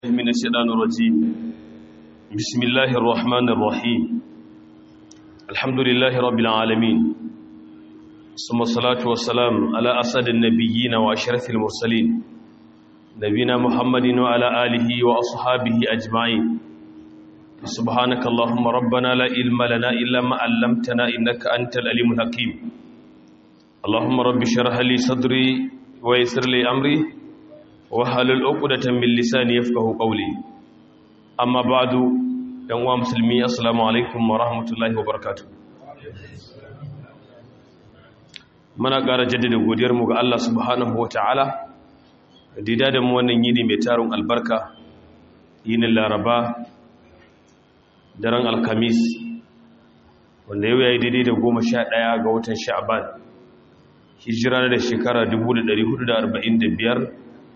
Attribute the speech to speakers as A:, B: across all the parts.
A: من الشيطان الرجيم بسم الله الرحمن الرحيم الحمد لله رب العالمين ثم الصلاة والسلام على أسد النبيين وأشرف المرسلين نبينا محمد وعلى آله وأصحابه أجمعين سبحانك اللهم ربنا لا علم لنا إلا ما علمتنا إنك أنت العليم الحكيم اللهم رب اشرح لي صدري ويسر لي أمري wahalul uqdatan min lisani yafqahu qawli amma ba'du dan wa musulmi assalamu alaikum wa rahmatullahi wa barakatuh muna ƙara jaddada godiyar mu ga Allah subhanahu wa ta'ala dida da mu wannan yini mai tarun albarka yinin laraba daren alkamis wanda yau yayi daidai da goma sha ɗaya ga watan sha'ban hijira da shekara 1445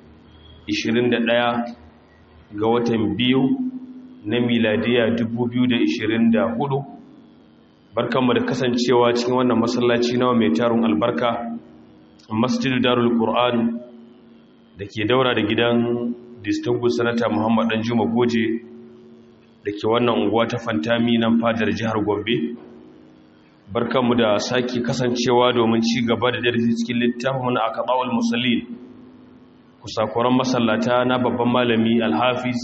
A: 21 ga watan biyu na miladiya 2024 barkanmu da kasancewa cikin wannan masallaci nawa mai tarun albarka masjidu darul qur'an da ke daura da gidan distinguished senator muhammad dan juma goje da ke wannan unguwa ta fantami nan fadar jihar gombe barkanmu da sake kasancewa domin ci gaba da darasi cikin littafin na akabawul musallin kusakuran masallata na babban malami alhafiz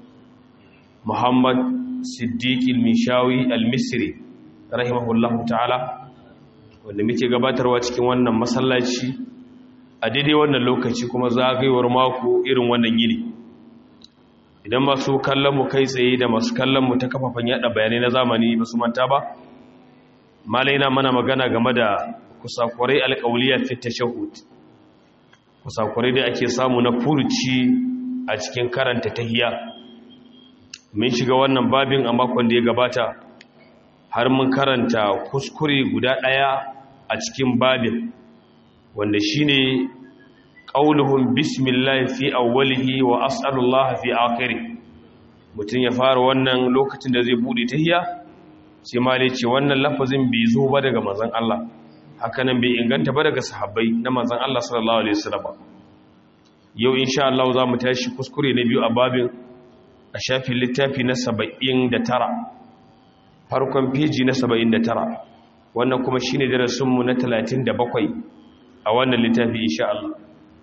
A: muhammad siddiq al-mishawi al-misri rahimahullahu ta'ala wanda muke gabatarwa cikin wannan masallaci a daidai wannan lokaci kuma zagayewar mako irin wannan yini idan masu kallon mu kai tsaye da masu kallon mu ta kafafen yada bayanai na zamani ba su manta ba malai na mana magana game da kusakurai alƙauliyar fit tashahhud kusakurai da ake samu na furuci a cikin karanta tahiya mun shiga wannan babin a makon da ya gabata har mun karanta kuskure guda ɗaya a cikin babin wanda shine qauluhum bismillah fi awwalihi wa as'alullah fi akhirih mutum ya fara wannan lokacin da zai bude tahiya sai ma ce wannan lafazin bai zo ba daga manzon Allah hakanan bai inganta ba daga sahabbai na manzon Allah sallallahu alaihi wasallam yau insha Allah za mu tashi kuskure na biyu a babin a shafin littafi na 79 farkon peji na 79 wannan kuma shine darasin mu na 37 a wannan littafi insha Allah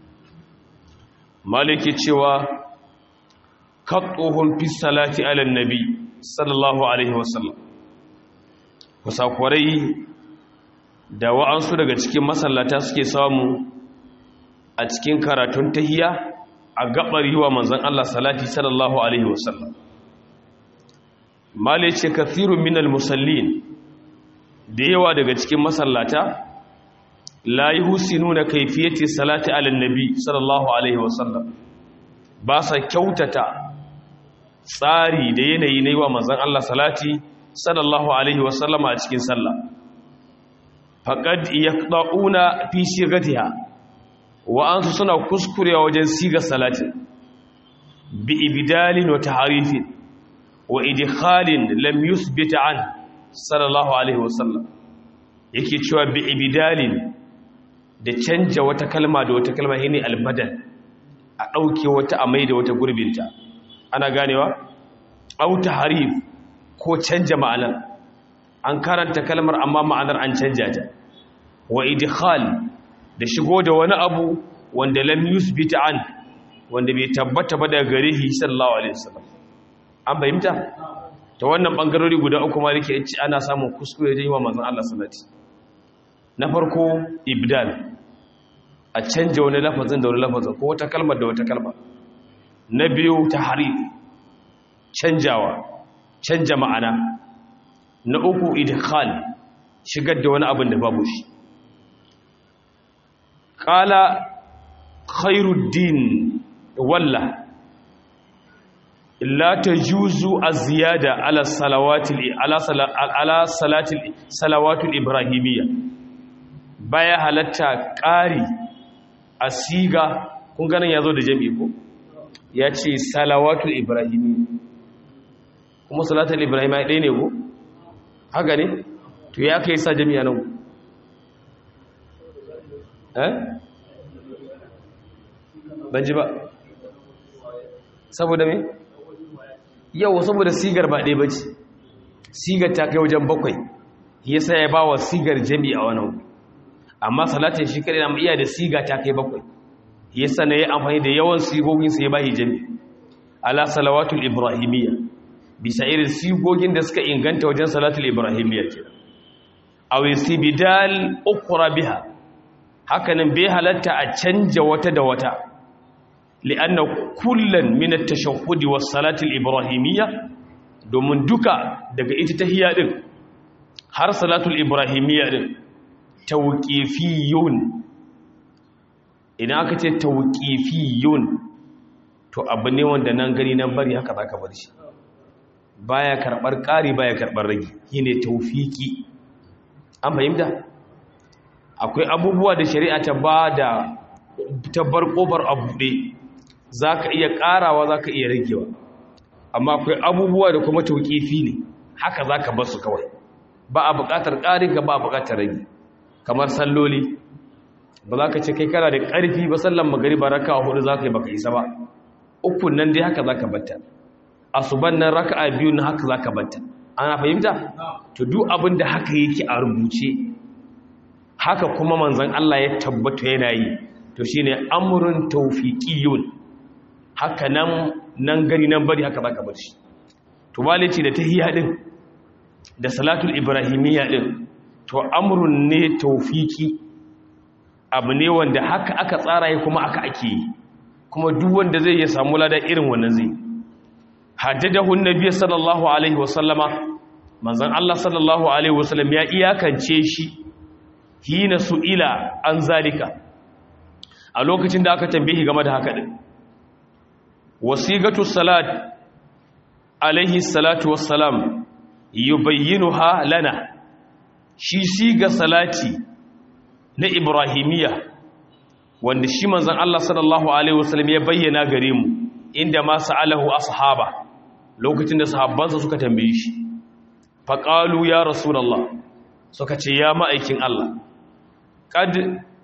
A: maliki cewa qattuhum fi salati ala nabi sallallahu alaihi wasallam kusakwarai da wa'ansu daga cikin masallata suke samu a cikin karatun tahiya a gabar yi wa manzan Allah salati sallallahu Alaihi wasallam male ce kathirun minal musallin da yawa daga cikin masallata la yi husinu na kaifiyati salati alal nabi sallallahu Alaihi wasallam ba sa kyautata tsari da yanayi na yi wa manzan Allah salati sallallahu Alaihi wasallama a cikin sallah faƙad ya ɗa'una fi shigatiha wa'ansu suna kuskurewa wajen siga salatin bi ibidalin wa taharifin wa idikhalin lam yusbita an sallallahu alaihi wasallam yake cewa bi ibidalin da canja wata kalma da wata kalma shine albadal a ɗauke wata a mai da wata gurbinta ana ganewa au taharif ko canja ma'anar an karanta kalmar amma ma'anar an canja ta wa idkhal da shigo da wani abu wanda lam yusbita an wanda bai tabbata ba daga gare shi sallallahu alaihi wasallam an bayyanta ta wannan bangarori guda uku ma yake ci ana samun kuskure da yi wa manzon Allah sallati na farko ibdal a canja wani lafazin da wani lafazin ko wata kalmar da wata kalma na biyu tahrif canjawa canja ma'ana na uku idkhal shigar da wani abin da babu shi qala khairuddin walla la tajuzu az-ziyada ala salawati ala ala salati salawatu ibrahimiyya baya halatta ƙari a siga kun ganin yazo da jami'i ko yace salawatu ibrahimiyya kuma salatul ibrahimiyya ɗaya ne ko haka ne to ya kai sa jami'a nan eh ban ji ba saboda me yau saboda sigar ba ɗaya bace sigar ta kai wajen bakwai yasa ya bawa sigar jami a wani amma salatin shi kare na iya da siga ta kai bakwai yasa na yi amfani da yawan sigogin sai ba jami ala salawatul ibrahimiyya bisa irin sigogin da suka inganta wajen salatul ibrahimiyya kenan aw istibdal ukra biha hakanan bai halatta a canja wata da wata li'anna kullan min at-tashahhud was salati al-ibrahimiyya domin duka daga ita tahiyya din har salatul ibrahimiyya din tawqifiyun idan aka ce tawqifiyun to abu ne wanda nan gani nan bari haka zaka bar shi baya karbar ƙari baya karbar ragi shine tawfiki an fahimta akwai abubuwa da shari'a ta ba da tabbar ƙofar a buɗe za ka iya ƙarawa za ka iya ragewa amma akwai abubuwa da kuma tauƙifi ne haka za ka basu kawai ba a buƙatar ƙarin ka ba a buƙatar rage kamar salloli ba za ka ce kai kana da ƙarfi ba sallan magari ba raka a hudu za ka yi baka isa ba ukun nan dai haka za ka batta asuban nan raka a biyu na haka za ka batta ana fahimta to duk abin da haka yake a rubuce haka kuma manzon Allah ya tabbata yana yi to shine amrun tawfiqiyun haka nan nan gari nan bari haka zaka bar shi to balici da tahiyya din da salatul ibrahimiyya din to amrun ne tawfiqi abu ne wanda haka aka tsara yi kuma aka ake yi kuma duk wanda zai ya samu lada irin wannan zai haddadahu annabi sallallahu alaihi wasallama manzon Allah sallallahu alaihi wasallam ya iyakance shi hina su'ila an zalika a lokacin da aka tambaye game da haka din wasigatu salat alaihi salatu wassalam yubayyinuha lana shi siga salati na ibrahimiya wanda shi manzon Allah sallallahu alaihi wasallam ya bayyana gare mu inda ma sa'alahu ashaba lokacin da sahabbansa suka tambaye shi faqalu ya rasulullah suka ce ya ma'aikin Allah qad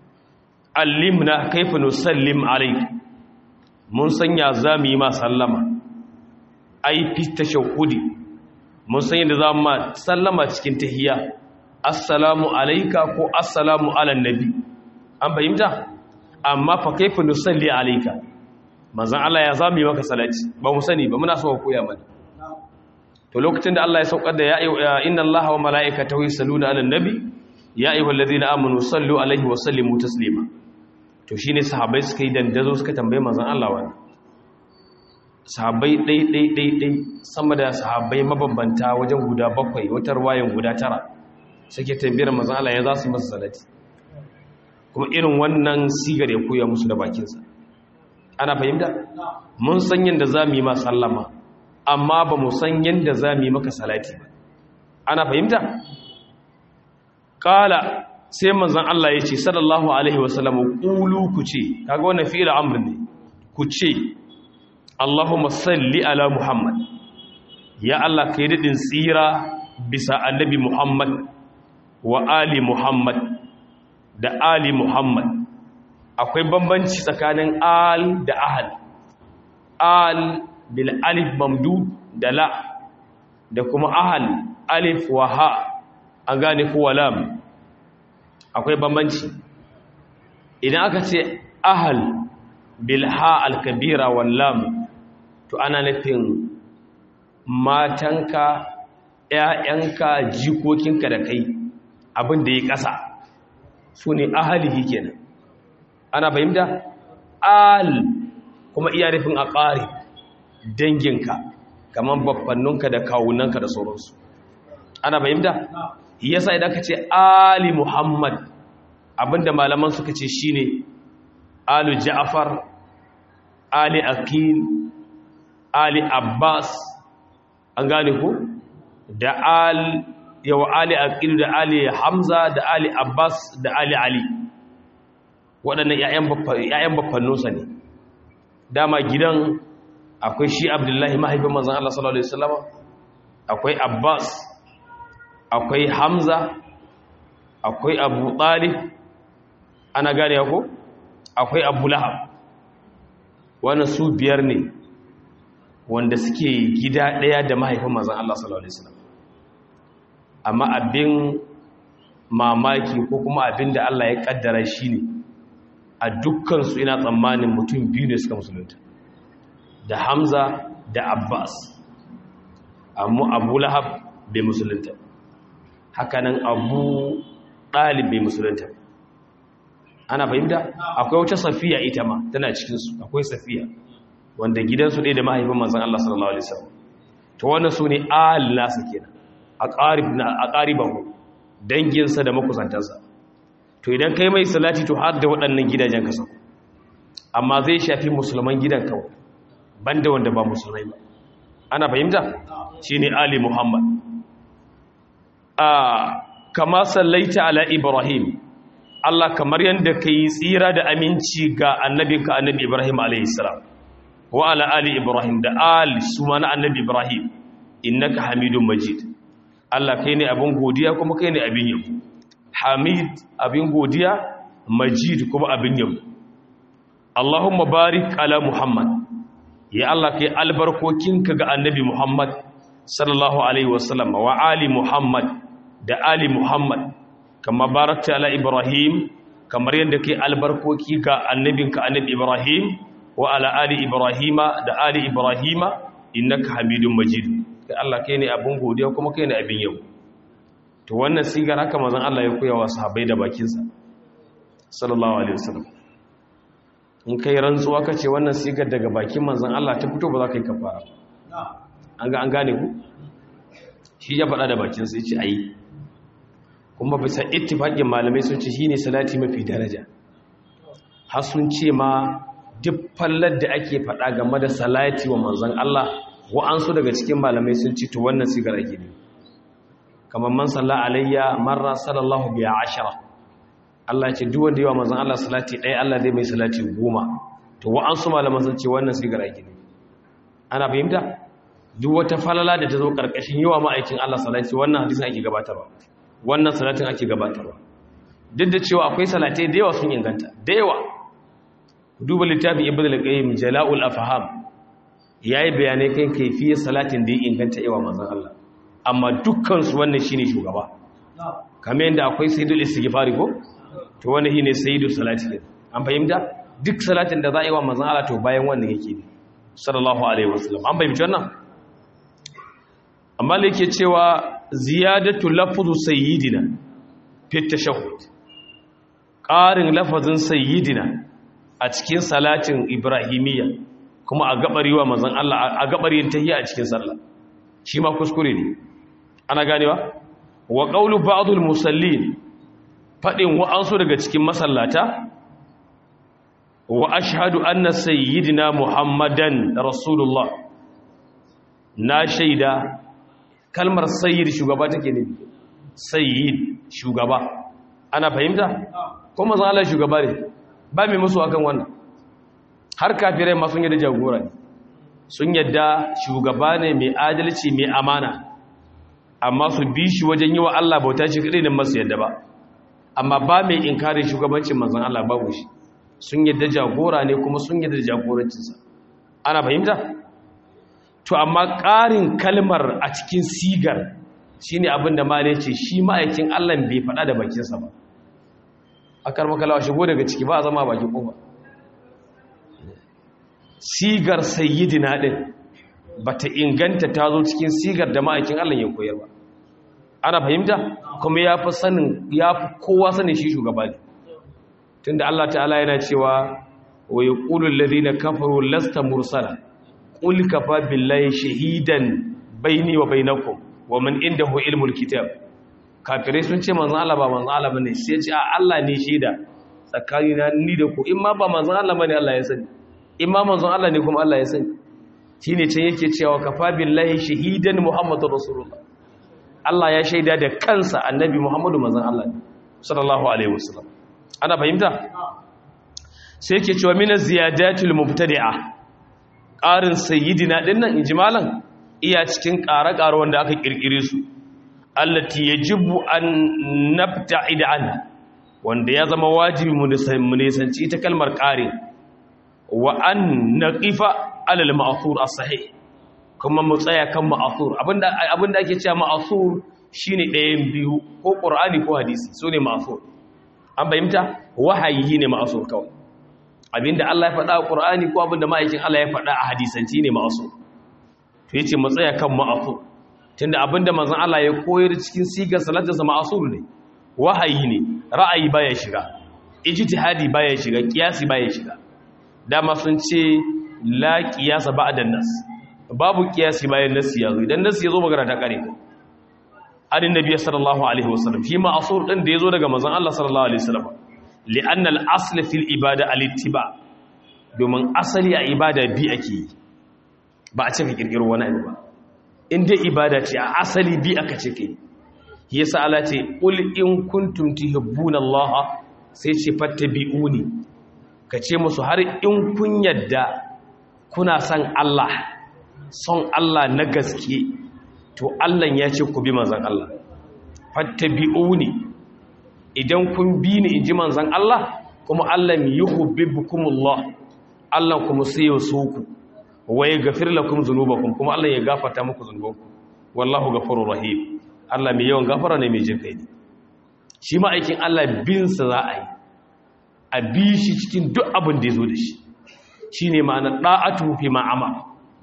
A: allimna kaifa nusallim alayk mun sanya zamu yi ma sallama ai fi tashahhudi mun san yadda zamu ma sallama cikin tahiyya assalamu alayka ko assalamu ala nabi an fahimta amma fa kaifa nusalli alayka manzon Allah ya zamu yi maka salati ba mu sani ba muna so ku koya mana to lokacin da Allah ya saukar da ya inna Allaha wa mala'ikatahu yusalluna 'alan nabi ya ayyuhallazina amanu sallu alaihi wa sallimu taslima to shine sahabbai suka yi dandazo suka tambaye manzon Allah wani sahabbai dai dai dai dai sama da sahabbai mabambanta wajen guda bakwai wata ruwayan guda tara suke tambayar manzon Allah ya za su masa salati kuma irin wannan sigar ya koya musu da bakinsa ana fahimta mun san yadda za mu yi ma sallama amma ba mu san yadda za mu yi maka salati ba ana fahimta kala sai manzon Allah ya ce sallallahu alaihi wasallam qulu ku ce kaga wannan fi'il amr ne ku ce Allahumma salli ala Muhammad ya Allah kai dadin tsira bisa annabi Muhammad wa ali Muhammad da ali Muhammad akwai bambanci tsakanin al da ahal al bil alif mamdud da la da kuma ahal alif wa ha an gane ko lam akwai bambanci idan aka ce ahal bil ha al kabira wal lam to ana nufin matanka ƴaƴanka jikokinka da kai abin da ya ƙasa su ne ahalihi kenan ana fahimta al kuma iya nufin a ƙari danginka kamar babbanninka da kawunanka da sauransu ana fahimta yasa idan ka ce ali muhammad abinda malaman suka ce shine alu ja'far ali akil ali abbas an gane ko da al yau ali akil da ali hamza da ali abbas da ali ali waɗannan ‘ya'yan baffanninsa ne dama gidan akwai shi abdullahi mahaifin manzan Allah sallallahu Alaihi wasallama akwai abbas akwai hamza akwai abu talib ana gane ko akwai abu lahab wannan su biyar ne wanda suke gida ɗaya da mahaifin manzan Allah sallallahu Alaihi wasallam amma abin mamaki ko kuma abin da Allah ya kaddara shi ne a dukkansu ina tsammanin mutum biyu ne suka musulunta da Hamza da Abbas amma Abu Lahab bai musulunta hakanan Abu Ɗalib bai musulunta ana fahimta akwai wata safiya ita ma tana cikinsu akwai safiya wanda gidansu ɗaya da mahaifin manzan Allah sallallahu Alaihi wasallam to wannan su ne ahal nasa kenan a ƙaribahu danginsa da makusantarsa to idan kai mai salati to har da waɗannan gidajen kasa amma zai shafi musulman gidan kawai banda wanda ba musulmai ba ana fahimta shi ne ali muhammad a kama sallaita ala ibrahim Allah kamar yadda ka yi tsira da aminci ga annabinka annabi ibrahim a.s. wa ala ali ibrahim da ali su ma na annabi ibrahim innaka hamidun majid Allah kai ne abin godiya kuma kai ne abin yabo hamid abin godiya majid kuma abin yabo Allahumma barik ala muhammad ya Allah kai albarkokinka ga annabi muhammad sallallahu alaihi wasallam wa ali muhammad da ali muhammad kama barakta ala ibrahim kamar yadda kai albarkoki ga annabinka annabi ibrahim wa ala ali ibrahima da ali ibrahima innaka hamidun majid kai Allah kai ne abin godiya kuma kai ne abin yau to wannan sigar haka manzon Allah ya koya wa sahabbai da bakin sa sallallahu alaihi wasallam in kai rantsuwa kace wannan sigar daga bakin manzon Allah ta fito ba za ka yi kafara an ga an gane ku shi ya faɗa da bakin sa yace ayi kuma bisa ittifaqin malamai sun ce shine salati mafi daraja har sun ce ma duk fallar da ake faɗa game da salati wa manzon Allah wa'ansu daga cikin malamai sun ci to wannan sigar ake ne kamar man salla alayya marra sallallahu biya ashara Allah ce duk wanda yawa manzon Allah salati ɗaya Allah zai mai salati goma to wa'ansu malaman sun ce wannan sigar ake ne ana fahimta duk wata falala da ta zo karkashin yawa ma'aikin Allah salati wannan hadisin ake gabatarwa wannan salatin ake gabatarwa duk da cewa akwai salatai da yawa sun inganta da yawa duba littafin ibn al-qayyim jala'ul afham yayi bayanai kan kaifiyar salatin da ya inganta yawa manzon Allah amma dukkan su wannan shine shugaba kamar yadda akwai sayyidul istighfari ko to wannan shine sayyidul salati an fahimta duk salatin da za a yi wa manzon Allah to bayan wannan yake ne sallallahu alaihi wasallam an fahimci wannan amma da yake cewa ziyadatu lafzu sayyidina fi tashahhud ƙarin lafazin sayyidina a cikin salatin ibrahimiyya kuma a gabari wa manzon Allah a gabarin tahiyya a cikin sallah shi ma kuskure ne ana ganewa wa qawlu ba'dul musallin fadin wa'ansu daga cikin masallata wa ashhadu anna sayyidina muhammadan rasulullah na shaida kalmar sayyid shugaba take ne sayyid shugaba ana fahimta kuma manzon Allah shugaba ne ba mai musu akan wannan har kafirai ma sun yadda jagora ne sun yadda shugaba ne mai adalci mai amana amma su bi shi wajen yi wa Allah bauta shi kadai da masu yadda ba amma ba mai inkarin shugabancin manzon Allah babu shi sun yadda jagora ne kuma sun yadda jagorancinsa ana fahimta to amma ƙarin kalmar a cikin sigar shine abin da malai ce shi ma'aikin Allah bai faɗa da bakinsa ba akar makalawa shigo daga ciki ba a zama bakin kofa sigar sayyidina din bata inganta ta zo cikin sigar da ma'aikin Allah ya koyar ba ana fahimta kuma ya fi sanin ya fi kowa sanin shi shugaba ne tunda Allah ta'ala yana cewa wa yaqulu alladhina kafaru lasta mursala qul kafa billahi shahidan baini wa bainakum wa man indahu ilmul kitab kafirai sun ce manzan Allah ba manzan Allah bane sai ce a Allah ne shaida tsakanina ni da ku in ma ba manzan Allah bane Allah ya sani in ma manzan Allah ne kuma Allah ya sani shine can yake cewa kafa billahi shahidan muhammadur rasulullah Allah ya shaida da kansa annabi muhammadu manzan Allah ne sallallahu alaihi wasallam ana fahimta sai yake cewa min ziyadatul mubtadi'a ƙarin sayyidina dinnan injimalan iya cikin ƙare-ƙare wanda aka kirkire su allati yajibu an nabta'id anha wanda ya zama wajibi mu nisanci ita kalmar ƙare wa an naqifa alal ma'thur as-sahih kuma mu tsaya kan ma'asur abinda abinda ake cewa ma'asur shine ɗayan biyu ko qur'ani ko hadisi sune ma'asur an fahimta wahayi ne ma'asur kawai abinda Allah ya faɗa a qur'ani ko abinda ma'aikin Allah ya faɗa a hadisanci ne ma'asur to yace mu tsaya kan ma'asur tunda abinda manzon Allah ya koyar cikin sigar salatarsa ma'asur ne wahayi ne ra'ayi baya shiga ijtihadi baya shiga kiyasi baya shiga dama sun ce la qiyasa ba'da nas babu kiyasi bayan nas ya zo idan nas ya zo magana ta kare anin nabi sallallahu alaihi wasallam shi ma'asur din da yazo daga manzon Allah sallallahu alaihi wasallam li'anna al-asl fil ibada al-ittiba domin asali a ibada bi ake yi ba a ce ka kirkiro wani abu ba in dai ibada ce a asali bi aka ce kai yasa Allah ce qul in kuntum tuhibbuna Allah sai ce fattabi'uni kace musu har in kun yadda kuna son Allah son Allah na gaske to Allah ya ce ku bi manzon Allah fattabi'uni idan kun bi ni inji manzon Allah kuma Allah yuhibbukumullah Allah kuma sai ya so ku waye gafir lakum dhunubakum kuma Allah ya gafarta muku dhunubanku wallahu ghafurur rahim Allah mai yawan gafara ne mai jin kai ne shi ma aikin Allah bin sa za a yi a bi shi cikin duk abin da ya zo da shi shine ma'ana da'atu fi ma amara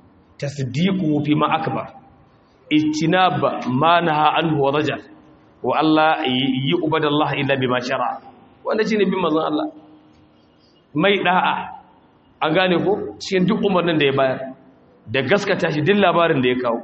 A: tasdiqu fi ma akbar ijtinab ma naha anhu wa rajal wa Allah yi ubadallah illa bima shara wanda shine bin manzon Allah mai da'a an gane ko cikin duk umarnin da ya bayar da gaskata shi duk labarin da ya kawo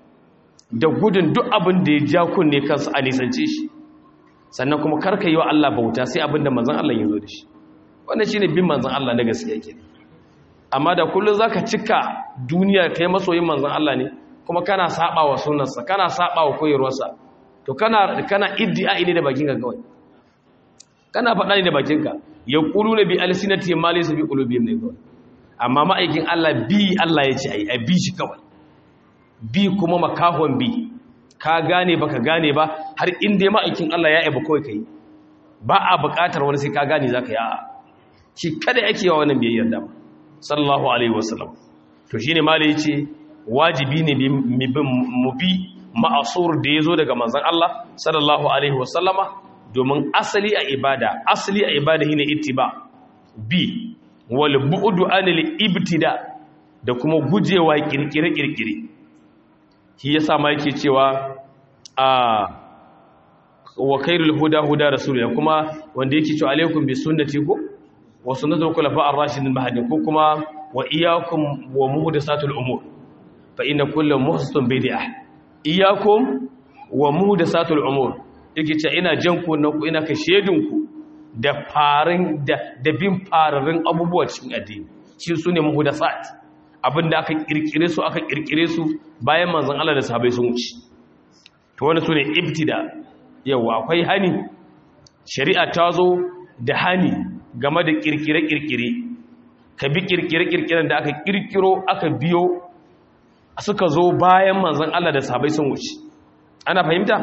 A: da gudun duk abin da ya ja kunne kansa a nisance shi sannan kuma karka yi wa Allah bauta sai abin da manzon Allah ya zo da shi wannan shine bin manzon Allah na gaskiya kenan amma da kullum zaka cika duniya kai masoyin manzon Allah ne kuma kana saba wa sunnarsa kana saba wa koyarwarsa to kana kana iddia ne da bakinka kawai kana faɗa ne da bakinka yaquluna bi alsinati ma laysa bi qulubihim ne kawai amma ma'aikin Allah bi Allah ya ce ai a bi shi kawai bi kuma makahon bi ka gane baka gane ba har inda ma'aikin Allah ya yaba kawai kai ba a buƙatar wani sai ka gane zaka yi a'a shi kada yake yawa wannan biyayyar da sallallahu alaihi wasallam to shine malai yace wajibi ne mu bi ma'asur da yazo daga manzon Allah sallallahu alaihi wasallama domin asali a ibada asali a ibada shine ittiba bi wal bu'du anil ibtida da kuma gujewa kirkire kirkire shi yasa ma yake cewa a wa khairul huda huda rasulullah kuma wanda yake cewa alaikum bi sunnati ko wa sunnatul khulafa ar-rashidin mahdin ko kuma wa iyyakum wa muhdathatul umur fa inna kullu muhdathatin bid'ah iyyakum wa muhdathatul umur yake cewa ina jan ku na ku ina ka shedin ku da farin da da bin fararin abubuwa cikin addini shi sune muhdathat abinda aka kirkire su aka kirkire su bayan manzon Allah da sahabbai sun wuce to wannan sune ibtida yawa akwai hani shari'a ta zo da hani game da kirkire-kirkire ka bi kirkire-kirkiren da aka kirkiro aka biyo suka zo bayan manzon Allah da sahabbai sun wuce ana fahimta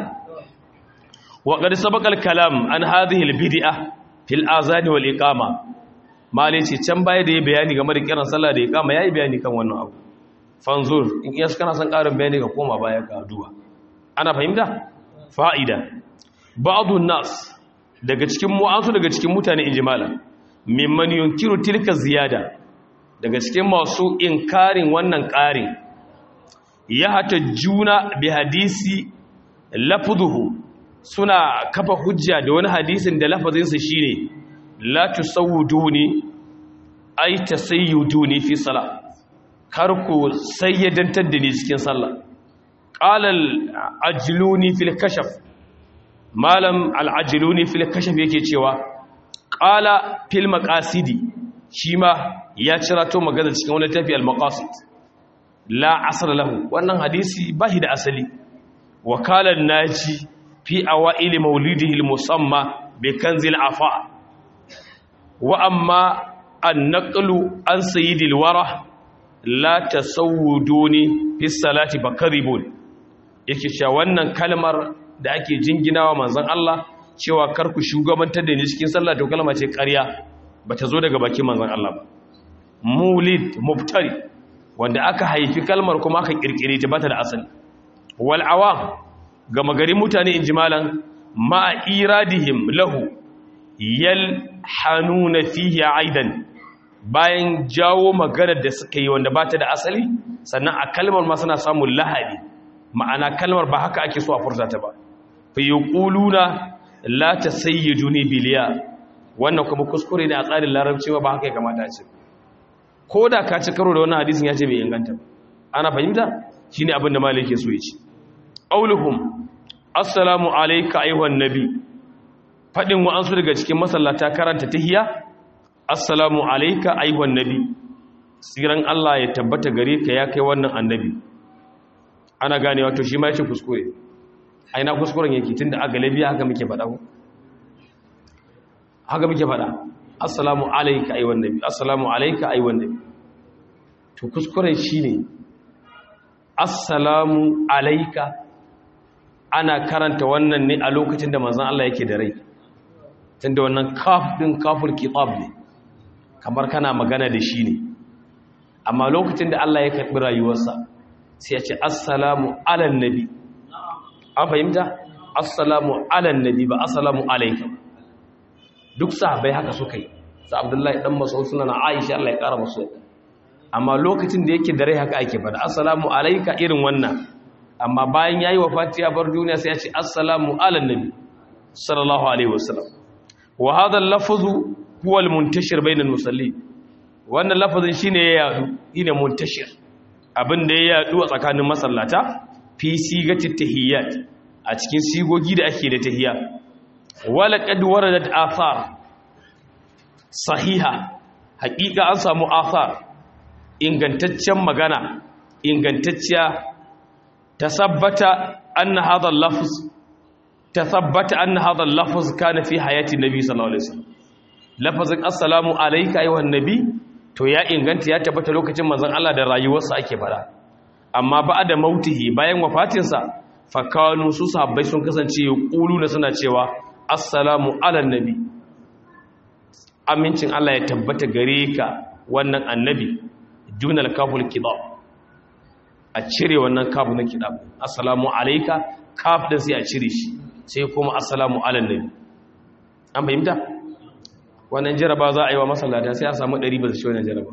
A: wa qad sabaqal kalam an hadhihi al-bid'ah fil azan wal iqama malai ce can baya da ya bayani game da kiran sallah da iqama yayi bayani kan wannan abu fanzur in iya kana san karin bayani ka koma baya ka duba ana fahimta fa'ida ba'dun nas daga cikin mu'azu daga cikin mutane injimala mimman yunkiru tilka ziyada daga cikin masu inkarin wannan ƙarin ya hata juna bi hadisi lafzuhu suna kafa hujja da wani hadisin da lafazinsa shine la tusawwiduni ay tasayyuduni fi salah kar ku sayyadantar da ni cikin sallah qala ajluni fil kashaf malam al-ajluni fil kashaf yake cewa qala fil maqasidi shi ma ya cirato magana cikin wani tafi al-maqasid la asr lahu wannan hadisi bahi da asali wakala naji fi awail maulidihi al-musamma bi kanzil afa wa amma an-naqlu an sayyidil wara la tasawwuduni fi salati bakaribun yake cewa wannan kalmar da ake jinginawa manzon Allah cewa karku shugabantar da ni cikin sallah to kalma ce ƙarya bata zo daga bakin manzon Allah ba mulid mubtari wanda aka haifi kalmar kuma aka kirkire ta bata da asali wal awam gama garin mutane in jimalan ma iradihim lahu yal hanuna fihi aidan bayan jawo maganar da suka yi wanda bata da asali sannan a kalmar ma suna samun lahadi ma'ana kalmar ba haka ake so a furta ta ba fa yaquluna la tasayyiduni biliya wannan kuma kuskure ne a tsarin larabci ba haka ya kamata ce ko da ka ci karo da wannan hadisin ya ce bai inganta ana fahimta shine abin da malai yake so ya ce qauluhum assalamu alayka ayyuhan nabi fadin wa ansu daga cikin masallata karanta tahiyya assalamu alayka ayyuhan nabi siran Allah ya tabbata gare ka ya kai wannan annabi ana ganewa to shi ma yace kuskure aina kuskuren yake tunda a galabiya haka muke faɗa ko haka muke faɗa assalamu alayka ayyuhan nabi assalamu alayka ayyuhan nabi to kuskuren shine assalamu alayka ana karanta wannan ne a lokacin da manzon Allah yake da rai tunda wannan kaf din kaful kitab ne kamar kana magana da shi ne amma lokacin da Allah ya karbi rayuwarsa sai ya ce assalamu alan nabi an fahimta assalamu alan nabi ba assalamu alayka duk sahabbai haka suka yi sa abdullahi dan mas'ud suna na aisha Allah ya kara masu amma lokacin da yake da rai haka ake fada assalamu alayka irin wannan amma bayan yayi wafati ya bar duniya sai ya ce assalamu alan nabi sallallahu alaihi wasallam wa hadha al-lafzu huwa al-muntashir bayna al-musallin wannan lafazin shine ya yadu shine muntashir abin da ya yadu a tsakanin masallata fi sigati tahiyyat a cikin sigogi da ake da tahiyya wala qad waradat athar sahiha haqiqa an samu athar ingantaccen magana ingantacciya tasabbata anna hadha al-lafz tasabbata anna hadha al-lafz kana fi hayati nabi sallallahu alaihi wasallam lafazin assalamu alayka ayyuhan nabi to ya inganta ya tabbata lokacin manzon Allah da rayuwarsa ake fara amma ba da mautihi bayan wafatinsa fakanu su sahabbai sun kasance na suna cewa assalamu ala nabi amincin Allah ya tabbata gare ka wannan annabi dunal kaful kidab a cire wannan kafu na kidab assalamu alayka kaf din sai a cire shi sai kuma assalamu ala nabi an fahimta wannan jaraba za a yi wa masallata sai a samu ɗari ba su shi wannan jaraba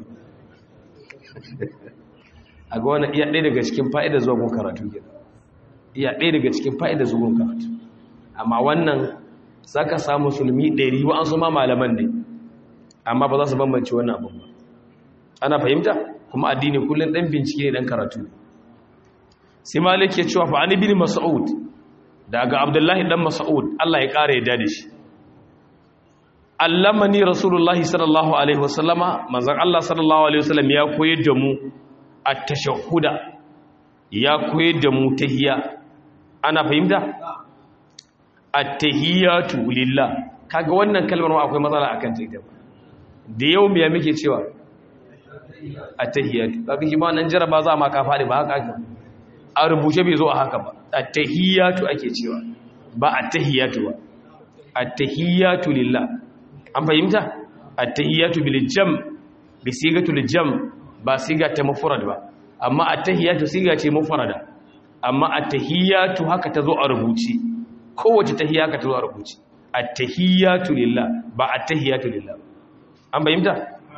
A: a ga wani iya ɗaya daga cikin fa'idar zuwa gun karatu gina iya ɗaya daga cikin fa'idar zuwa gun karatu amma wannan za ka samu sulmi ɗari wa an su ma malaman ne amma ba za su bambance wannan abin ba ana fahimta kuma addini kullum ɗan bincike ne ɗan karatu sai malik ya cewa fa'ani bin mas'ud daga abdullahi ɗan mas'ud allah ya ƙara yadda da shi allamani rasulullahi sallallahu alaihi wasallama manzon Allah sallallahu alaihi wasallam ya koyar da mu at-tashahhuda ya koyar da mu tahiyya ana fahimta at-tahiyatu lillah kaga wannan kalmar ma akwai matsala akan ta ita da yau me muke cewa at-tahiyatu kaga shi ba nan jaraba za ma ka fadi ba haka ake a rubuce bai zo a haka ba at-tahiyatu ake cewa ba at-tahiyatu ba at-tahiyatu lillah an fahimta at-tahiyatu bil jam bi sigatul jam ba siga ta mufrad ba amma at-tahiyatu siga ce mufrada amma at-tahiyatu haka tazo a rubuci kowace tahiyya haka tazo a rubuci at-tahiyatu lillah ba at-tahiyatu lillah an fahimta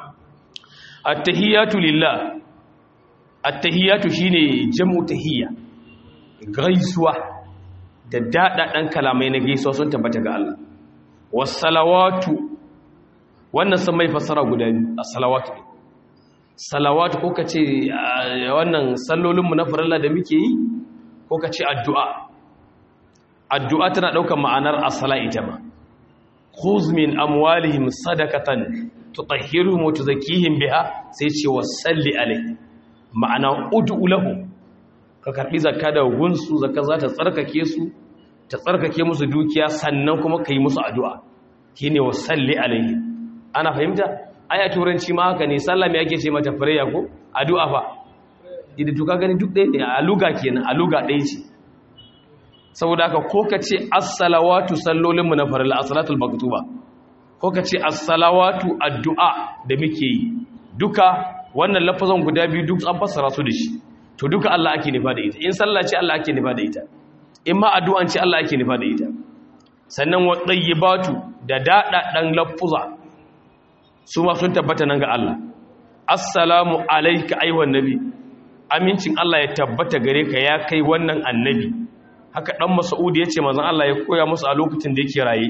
A: at-tahiyatu lillah at-tahiyatu shine jam'u tahiyya gaisuwa da dadadan kalamai na gaisuwa sun tabbata ga Allah was-salawatu wannan sun mai fasara guda biyu a salawatu salawatu ko ka ce wannan sallolinmu na farilla da muke yi ko ka ce addu'a addu'a tana ɗaukar ma'anar asala ita ma khuz min amwalihim sadaqatan tutahhiruhum wa tuzakkihim biha sai ce wasalli alai ma'ana ud'u lahu ka karbi zakka da gunsu zakka za ta tsarkake su ta tsarkake musu dukiya sannan kuma kai musu addu'a shine wasalli alaihi ana fahimta aya turanci ma haka ne sallah me ake ce mata prayer ko addu'a fa idan to ka gani duk ɗaya ne a luga kenan a luga ɗaya ce saboda haka ko ka ce as-salawatu sallolinmu na farilla as-salatul maktuba ko ka ce as-salawatu addu'a da muke yi duka wannan lafazan guda biyu duk an fassara su da shi to duka Allah ake nufa da ita in sallah ce Allah ake nufa da ita in ma addu'an ce Allah ake nufa da ita sannan wa tayyibatu da dada dan lafuza su ma sun tabbata nan ga Allah assalamu alayka ayyuhan nabi amincin Allah ya tabbata gare ka ya kai wannan annabi haka dan Mas'ud yace manzon Allah ya koya musu a lokacin da yake raye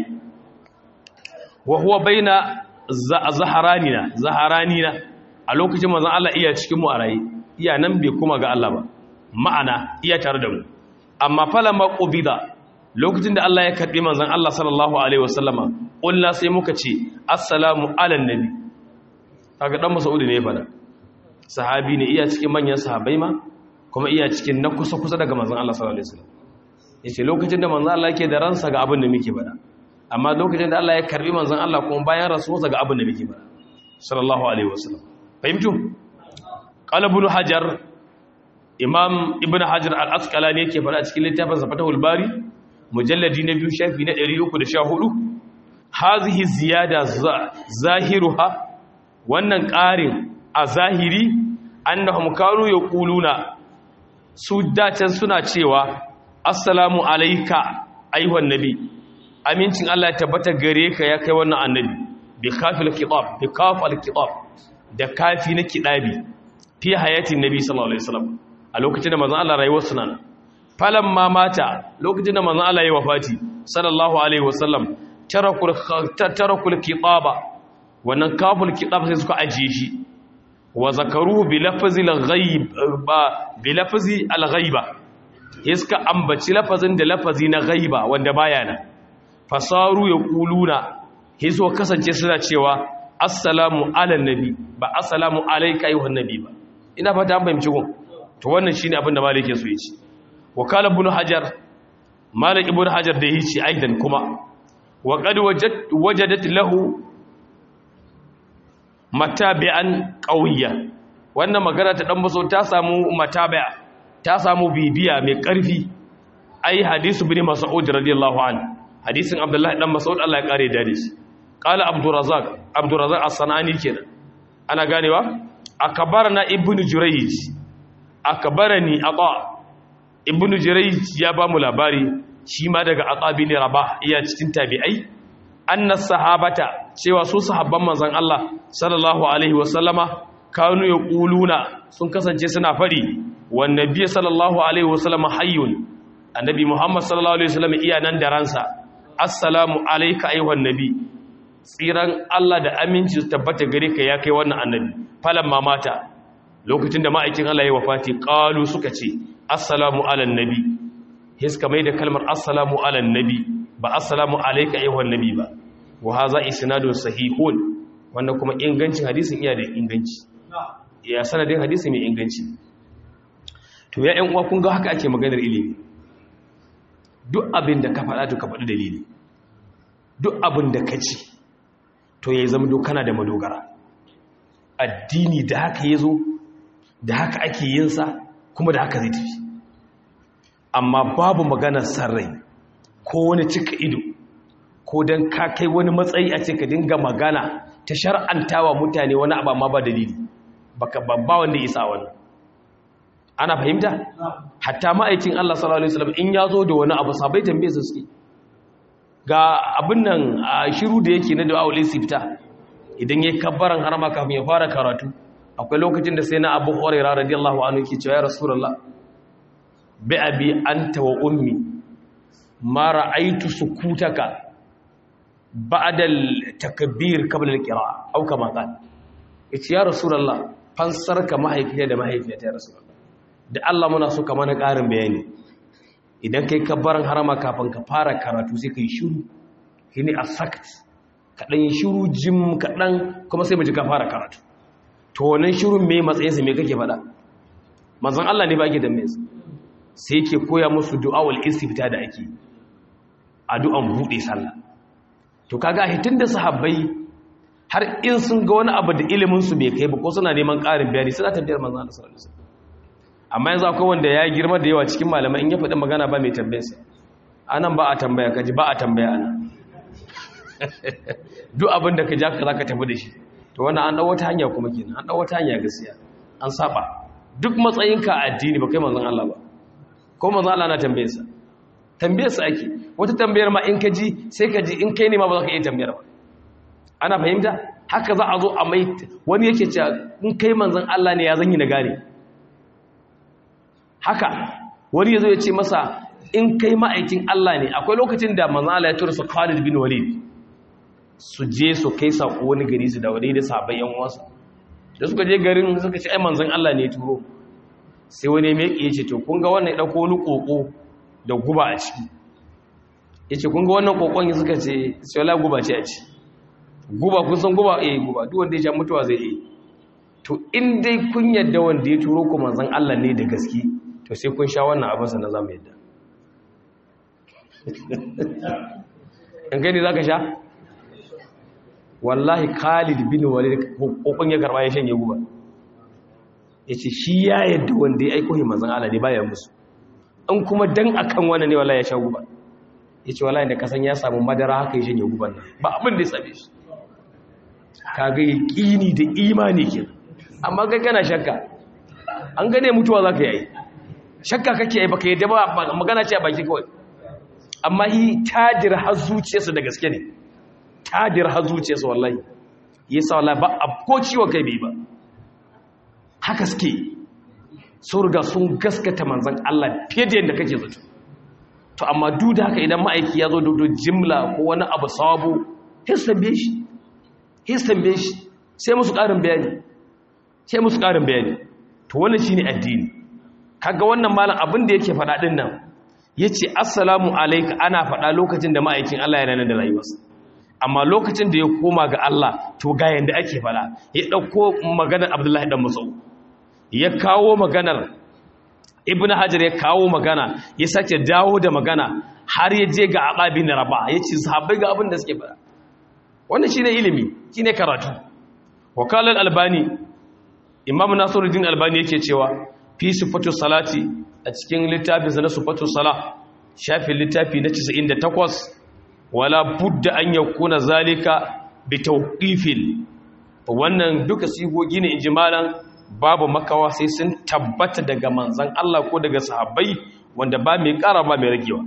A: wa huwa baina zaharanina zaharanina a lokacin manzon Allah iya cikin mu a raye iya nan bai kuma ga Allah ba ma'ana iya tare da mu amma falamma qubida lokacin da Allah ya karbi manzon Allah sallallahu alaihi wasallama kullu sai muka ce assalamu ala nabi kaga dan Mas'ud ne ya fada sahabi ne iya cikin manyan sahabbai ma kuma iya cikin na kusa kusa daga manzon Allah sallallahu alaihi wasallam yace lokacin da manzon Allah yake da ransa ga abin da muke fada amma lokacin da Allah ya karbi manzon Allah kuma bayan rasuwarsa ga abin da muke fada sallallahu alaihi wasallam fahimtu qala ibn hajar imam ibn hajar al-asqalani yake fada cikin littafin fatahul bari mujalladi na biyu shafi na 314 hazihi ziyada zahiruha wannan ƙarin a zahiri annahum kanu yaquluna su dacen suna cewa assalamu alayka ayyuhan nabi amincin Allah ya tabbata gare ka ya kai wannan annabi bi kafil kitab bi kafal kitab da kafi na kidabi fi hayatin nabi sallallahu alaihi wasallam a lokacin da manzon Allah rayuwar sunan falan ma mata lokacin da manzon Allah ya wafati sallallahu alaihi wasallam tarakul tarakul kitaba wannan kaful kitab sai suka ajiye shi wa zakaruhu bi lafzi al-ghaib bi lafzi al-ghaiba iska ambaci lafazin da lafazi na ghaiba wanda baya nan fasaru yaquluna hizo kasance suna cewa assalamu ala nabi ba assalamu alayka ayyuhan nabi ba ina fata an fahimci gun to wannan shine abin da malik so yace wakala ibn hajar malik ibn hajar da yace aidan kuma wa qad wajadat lahu matabi'an qawiyya wannan magana ta dan baso ta samu matabi'a ta samu bibiya mai karfi ai hadisu bin mas'ud radiyallahu anhu hadisin abdullahi dan mas'ud Allah ya kare da shi qala abdurrazzaq abdurrazzaq as-sanani kenan ana ganewa akbarana ibnu jurayj akbarani aqa ibnu jurayj ya ba mu labari shi ma daga aqa bin rabah iya cikin tabi'ai anna sahabata cewa su sahabban manzon Allah sallallahu alaihi wasallama kanu yaquluna sun kasance suna fari wan nabiy sallallahu alaihi wasallama hayyun annabi muhammad sallallahu alaihi wasallam iya nan da ransa assalamu alayka ayyuhan nabi tsiran Allah da aminci su tabbata gare ka ya kai wannan annabi falan mamata lokacin da ma'aikin Allah ya wafati qalu suka ce assalamu alan nabi hiska mai da kalmar assalamu alan nabi ba assalamu alayka ayyuhan nabi ba wa hadha isnadun sahihun wannan kuma ingancin hadisin iya da inganci ya sanadin hadisi mai inganci to ya ƴan uwa kun ga haka ake maganar ilimi duk abin da ka faɗa to ka faɗi dalili duk abin da ka ci to ya zama dokana da madogara addini da haka ya zo da haka ake yinsa kuma da haka zai tafi amma babu maganar sarrai ko wani cika ido ko don ka kai wani matsayi a ce ka dinga magana ta shar'antawa mutane wani abu amma ba dalili baka babba wanda isa wani ana fahimta hatta ma'aikin Allah sallallahu alaihi wasallam in ya zo da wani abu sabai tambaye su suke ga abin nan a shiru da yake na da aure sifta idan yayi kabbaran harama kafin ya fara karatu akwai lokacin da sai na Abu Hurairah radiyallahu anhu yake cewa ya Rasulullah bi abi anta wa ummi ma ra'aytu sukutaka ba'da al-takbir qabla al-qira'a aw kama qala yace ya Rasulullah fansarka mahaifiya da mahaifiyata ya Rasulullah da Allah muna so ka mana ƙarin bayani idan kai kabbaran harama kafin ka fara karatu sai ka yi shiru shi ne a sakt kaɗan yi shiru jim kaɗan kuma sai maji ka fara karatu to wannan shirun mai matsayinsa mai kake faɗa mazan Allah ne ba ake da mai sai ke koya musu du'awul istifta da ake addu'an buɗe sallah to kaga hitin da sahabbai har in sun ga wani abu da ilimin su bai kai ba ko suna neman ƙarin bayani suna tambayar manzon Allah sallallahu alaihi wasallam amma yanzu akwai wanda ya girma da yawa cikin malamai in ya faɗi magana ba mai tambayarsa anan ba a tambaya kaji ba a tambaya ana duk abin da ka ja ka za ka tafi da shi to wannan an dawo ta hanya kuma kenan an dawo ta hanya gaskiya an saba duk matsayinka a addini ba kai manzon Allah ba ko manzon Allah na tambaye sa tambaye sa ake wata tambayar ma in ka ji sai ka ji in kai ne ma ba za ka iya tambayar ba ana fahimta haka za a zo a mai wani yake cewa in kai manzon Allah ne ya zan yi na gane haka wani ya zo ya ce masa in kai ma'aikin Allah ne akwai lokacin da manzon Allah ya tura su Khalid bin Walid su je su kai sako wani gari su da wani da sahabbai yan uwansa da suka je garin suka ce ai manzon Allah ne ya turo sai wani mai ya ce to kun ga wannan ya dauko wani koko da guba a ciki yace kun ga wannan kokon suka ce sai wala guba ce a ciki guba kun san guba eh guba duk wanda ya sha mutuwa zai yi to in dai kun yadda wanda ya turo ku manzon Allah ne da gaske to sai kun sha wannan abin sa na zamu yadda in kai ne zaka sha wallahi Khalid bin Walid kokon ya karba ya shanye guba yace shi ya yadda wanda ya aiko manzon Allah ne baya musu in kuma dan akan wannan ne wallahi ya sha guba yace wallahi da kasan ya samu madara haka ya shanye guban nan ba abin da ya sabe shi kaga yaqini da imani ke amma kai kana shakka an gane mutuwa zaka yi shakka kake yi baka yadda ba magana ce a baki kawai amma hi tajir har zuciyarsa da gaske ne tajir har zuciyarsa wallahi yasa wallahi ba ko ciwo kai bai ba haka suke sun riga sun gaskata manzon Allah fiye da yadda kake zato to amma duk da haka idan ma'aiki ya zo da jimla ko wani abu sabo hisabe shi hisabe shi sai musu ƙarin bayani sai musu ƙarin bayani to wannan shine addini kaga wannan malam abin da yake faɗa din nan yace assalamu alayka ana faɗa lokacin da ma'aikin Allah yana nan da rayuwarsa amma lokacin da ya koma ga Allah to ga yanda ake faɗa ya dauko maganar Abdullahi dan Mas'ud ya kawo maganar ibn hajar ya kawo magana ya sake dawo da magana har ya je ga aqabi na raba ya ce sahabbai ga abin da suke fara wannan shine ilimi shine karatu wakala albani imam nasiruddin albani yake cewa fi sifatu salati a cikin littafin sa na sifatu sala shafin littafi na 98 wala budda an yakuna zalika bi tawqifin wannan duka sigogi ne injimalan babu makawa sai sun tabbata daga manzan Allah ko daga sahabbai wanda ba mai ƙara ba mai ragewa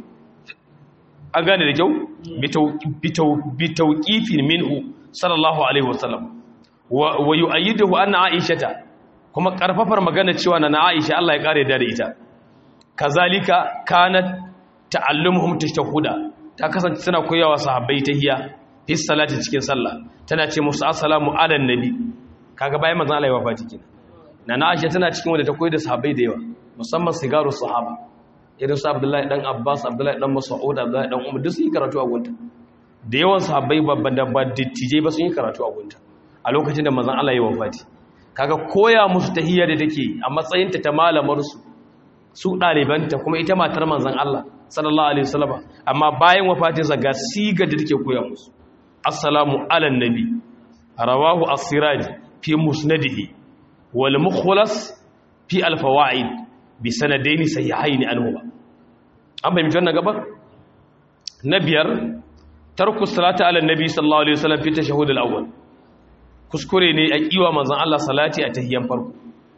A: an gane da kyau bitauƙifin minhu sallallahu alaihi wasallam wa yu'ayyiduhu anna aishata kuma karfafar magana cewa na aisha Allah ya kare da ita kazalika kanat ta'allumuhum tashahhuda ta kasance tana koyawa sahabbai tahiyya fi salati cikin sallah tana ce musu assalamu ala nabi kaga bayan manzon Allah ya wafati kenan na Aisha tana cikin wanda ta koyi da sahabbai da yawa musamman sigaru sahaba irin su Abdullahi dan Abbas Abdullahi dan Mas'ud Abdullahi dan Umar duk sun yi karatu a gunta da yawan sahabbai babban da ba dattijai ba sun yi karatu a gunta a lokacin da manzon Allah ya wafati kaga koya musu tahiyya da take a matsayin ta ta malamar su su dalibanta kuma ita matar manzon Allah sallallahu alaihi wasallam amma bayan wafatin sa ga siga da take koya musu assalamu ala nabi rawahu as-siraj fi musnadihi wal mukhlas fi al-fawaid bi sanadaini sahihaini anhu an bai mutan gaba na biyar tarku salati ala nabi sallallahu alaihi wasallam fi tashahhud al-awwal kuskure ne a kiwa manzon Allah salati a tahiyyan farko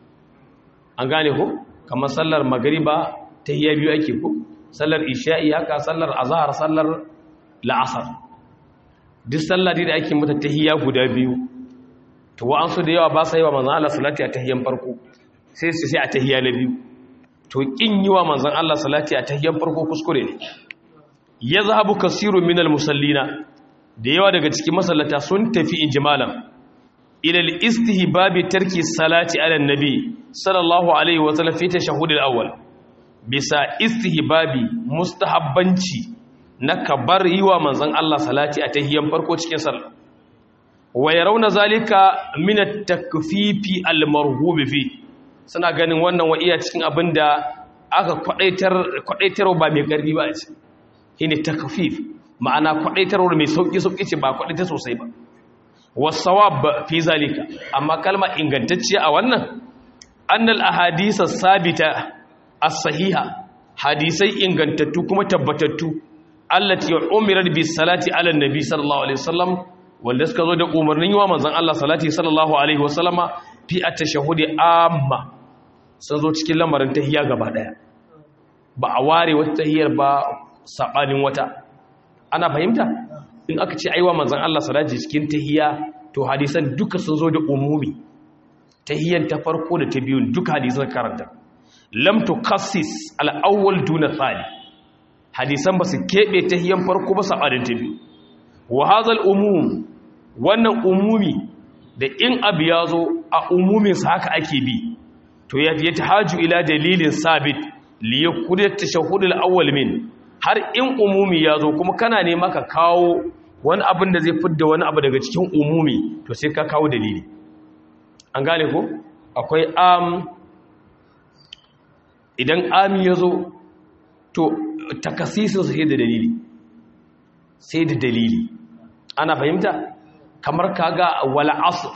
A: an gane ko kamar sallar magriba tahiyya biyu ake ko sallar isha'i haka sallar azhar sallar la'asar duk sallar da ake mata tahiyya guda biyu to wa'ansu da yawa ba sa yi wa manzan Allah salati a tahiyyan farko sai su sai a tahiyya na biyu to kin yi wa manzan Allah salati a tahiyyan farko kuskure ne ya zahabu kasiru minal musallina da yawa daga cikin masallata sun tafi injimalan ilal istihbabi tarki salati ala nabi sallallahu alaihi wa sallam fi tashahhud al-awwal bisa istihbabi mustahabbanci na kabar yi wa manzan Allah salati a tahiyyan farko cikin sallah wa yarawna zalika min at-takfifi al-marhub fi suna ganin wannan wa iya cikin abinda aka kwadaitar kwadaitar ba mai karfi ba ce shine takfif ma'ana kwadaitar mai sauki sauki ce ba kwadaitar sosai ba wasawab fi zalika amma kalma ingantacciya a wannan annal ahadith as-sabita as-sahiha hadisai ingantattu kuma tabbatattu allati umirat bis salati ala nabi sallallahu alaihi wasallam wanda suka zo da umarnin yi wa manzan Allah salati sallallahu alaihi wasallama fi a tashahudi amma sun zo cikin lamarin tahiyya gaba daya ba a ware wata tahiyyar ba saɓanin wata ana fahimta in aka ce aiwa manzan Allah salati cikin tahiyya to hadisan duka sun zo da umumi tahiyyan ta farko da ta biyun duka hadisan karanta lam tukassis al-awwal duna thani hadisan ba su keɓe tahiyyan farko ba saɓanin ta biyu wa hazal umum wannan umumi da in abu ya zo a umuminsa haka ake bi to ya fiye ta haju ila dalilin sabit liya kudin tashahudul awwal min har in umumi ya zo kuma kana ne maka kawo wani abin da zai fidda wani abu daga cikin umumi to sai ka kawo dalili an gane ko akwai am idan ami ya zo to takasisin sai da dalili sai da dalili ana fahimta kamar kaga wala asr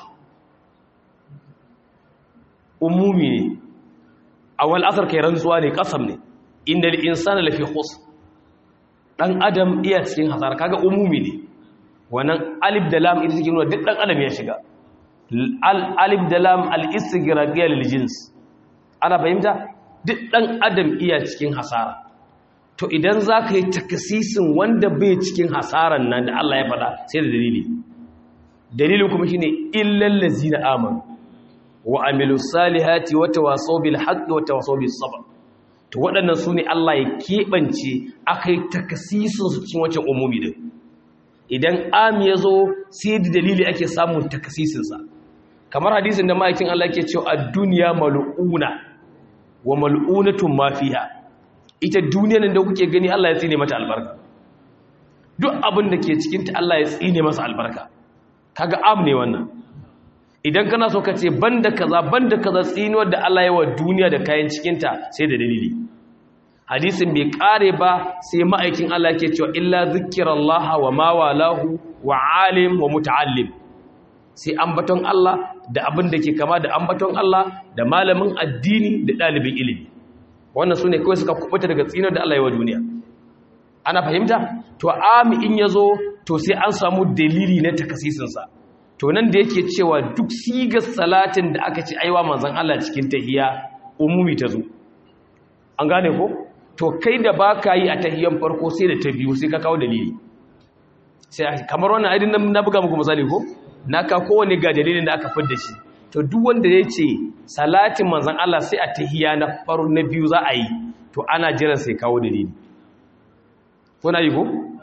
A: umumi ne awal asr kai rantsuwa ne kasam ne innal insana lafi khus dan adam iya cikin hasara kaga umumi ne wannan alif da lam ita take nuna duk dan adam ya shiga al alif da lam al istighraqiyya lil jins ana fahimta duk dan adam iya cikin hasara to idan za ka yi takasisin wanda bai cikin hasaran nan da Allah ya faɗa sai da dalili dalilin kuma shine illal ladzina amanu wa amilus salihati wa tawasaw bil haqqi wa tawasaw bis sabr to waɗannan sune Allah ya kebance akai takasisin su cikin wancan umumi din idan am ya zo sai da dalili ake samun takasisin sa kamar hadisin da ma'aikin Allah yake cewa ad-dunya mal'una wa mal'unatun ma fiha ita duniyar da kuke gani Allah ya tsine mata albarka duk abin da ke cikinta Allah ya tsine masa albarka kaga am ne wannan idan kana so ka ce banda kaza banda kaza tsinuwar da Allah ya wa duniya da kayan cikinta sai da dalili hadisin bai kare ba sai ma'aikin Allah ke cewa illa zikrallaha wa ma walahu wa alim wa muta'allim sai ambaton Allah da abin da ke kama da ambaton Allah da malamin addini da ɗalibin ilimi wannan su ne kawai suka kubuta daga tsinar da Allah ya wa duniya ana fahimta to ami in ya zo to sai an samu dalili na takasisinsa to nan da yake cewa duk sigar salatin da aka ci aiwa manzan Allah cikin tahiya umumi ta zo an gane ko to kai da ba ka yi a tahiyan farko sai da ta biyu sai ka kawo dalili sai kamar wannan aidin na buga muku misali ko na ka kowane ga dalilin da aka fidda shi to duk wanda ya ce salatin manzan Allah sai a tahiya na faru na biyu za a yi to ana jiran sai kawo dalili kuna yi ko?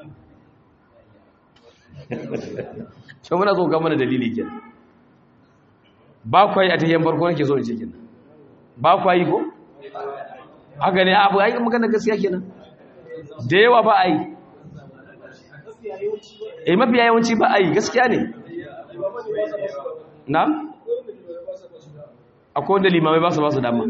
A: shi muna so gama da dalili ke ba kwa yi a tahiyan farko nake so in ce kenan ba kwa yi ko? haka ne abu ayi magana gaskiya kenan da yawa ba a yi eh mafiya yawanci ba a yi gaskiya ne na? akwai wanda limamai ba su ba su dama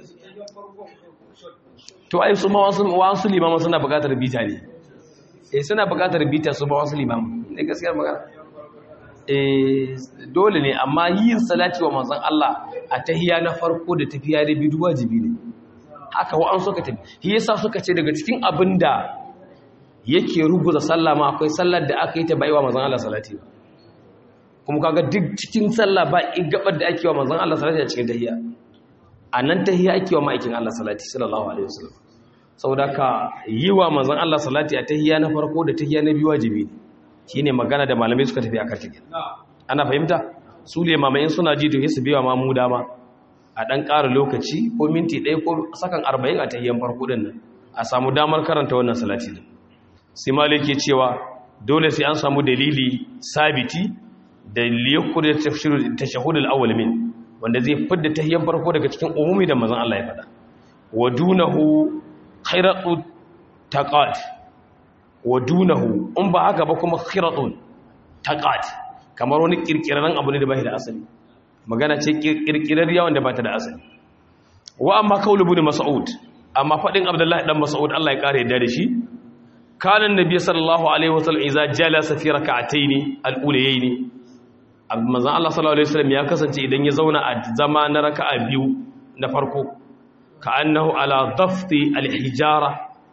A: to ai su ma wasu limamai suna bukatar bita ne eh suna bukatar bita su ba wasu limamai ne gaskiyar magana eh dole ne amma yin salati wa manzon Allah a tahiya na farko da tafiya da bidu wajibi ne haka wa an suka tafi shi yasa suka ce daga cikin abinda yake rubuta sallah ma akwai sallar da aka yi ta baiwa manzon Allah salati ba kuma kaga duk cikin sallah ba gabar da ake wa manzon Allah salati a cikin tahiyya anan tahiyya ake wa ma'aikin Allah salati sallallahu alaihi wasallam saboda ka yi wa manzon Allah salati a tahiyya na farko da tahiyya na biyu wajibi ne shine magana da malamai suka tafi akan take ana fahimta su le mamayin suna ji to su biya ma mu dama a dan ƙara lokaci ko minti ɗaya ko sakan 40 a tahiyyan farko din nan a samu damar karanta wannan salati din sai maliki cewa dole sai an samu dalili sabiti da liyakur da tashahud al-awwal min wanda zai fidda tahiyyan farko daga cikin umumi da manzon Allah ya faɗa wa dunahu khiratu taqat wa dunahu in ba haka ba kuma khiratun taqat kamar wani kirkirarren abu ne da bai da asali magana ce kirkirar yawan da ba ta da asali wa amma kaulu ibn mas'ud amma fadin abdullahi dan mas'ud Allah ya kare yadda da shi kana annabi sallallahu alaihi wasallam idza jalasa fi rak'atayn al-ulayayn manzan Allah sallallahu Alaihi wasallam ya kasance idan ya zauna a zama na raka'a biyu na farko ka annahu ala dafti alhijara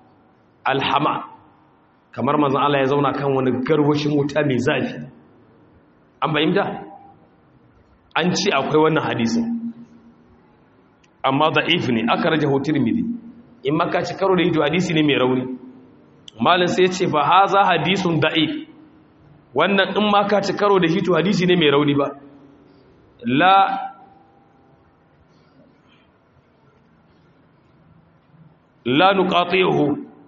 A: alhama kamar manzan Allah ya zauna kan wani garwashin wuta mai zafi an fahimta an ce akwai wannan hadisin amma da'if ne aka raja tirmidhi in maka ci karo da hito hadisi ne mai rauni malin sai ce fa haza hadisun da'if wannan in maka ci karo da hito hadisi ne mai rauni ba la la nuqati'uhu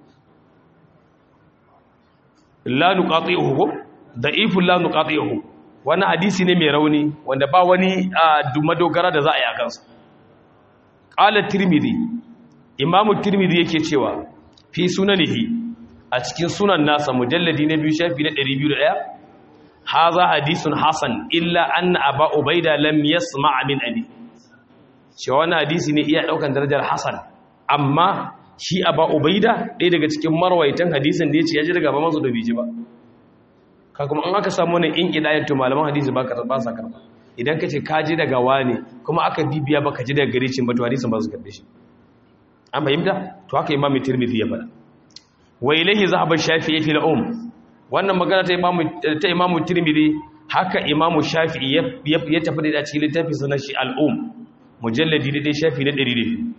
A: la nuqati'uhu da'ifun la nuqati'uhu wannan hadisi ne mai rauni wanda ba wani madogara da za a yi a kansa qala tirmidhi imamu tirmidhi yake cewa fi sunanihi a cikin sunan nasa mujalladi na biyu shafi na 201 haza hadisun hasan illa anna aba ubaida lam yasma' min abi cewa wannan hadisi ne iya daukan darajar hasan amma shi aba ubaida ɗaya daga cikin marwaitan hadisin da yace ya ji daga ba masu da biji ba ka kuma an aka samu wannan in idayen to malaman hadisi ba ka ba sa karba idan ka ce ka ji daga wani kuma aka bibiya ba ka ji daga gare shi ba to hadisin ba su karbe shi an fahimta to haka imamu tirmidhi ya faɗa wa ilayhi zahaba shafi'i fi al-um wannan magana ta imamu ta imamu tirmidhi haka imamu shafi'i ya tafi da cikin littafin sa na shi al-um mujalladi da dai shafi na 100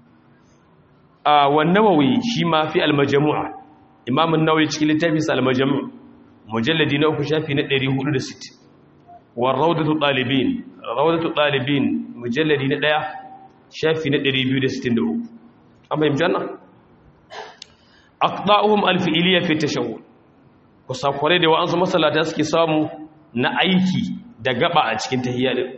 A: a wan nawawi shi ma fi al-majmu'a imamu an-nawawi cikin littafin sa al-majmu' mujalladi na uku shafi na 460 wa rawdatu talibin rawdatu talibin mujalladi na 1 shafi na 263 an fahimci wannan aqda'uhum alfi'liya fi tashawwur kusakurai da wa'ansu masallata suke samu na aiki da gaba a cikin tahiyya din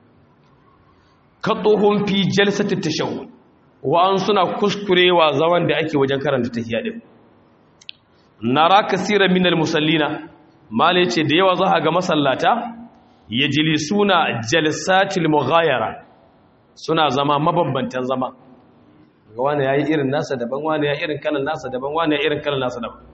A: qadduhum fi jalsati tashawwur wa'an suna kuskurewa zaman da ake wajen karanta tahiyya din nara kaseeran min almusallina mala ce da yawa za ga masallata yajlisuna jalsatil mughayara suna zama mabambantan zama ga wani ya yi irin nasa daban wani ya irin kalan nasa daban wani ya irin kalan nasa daban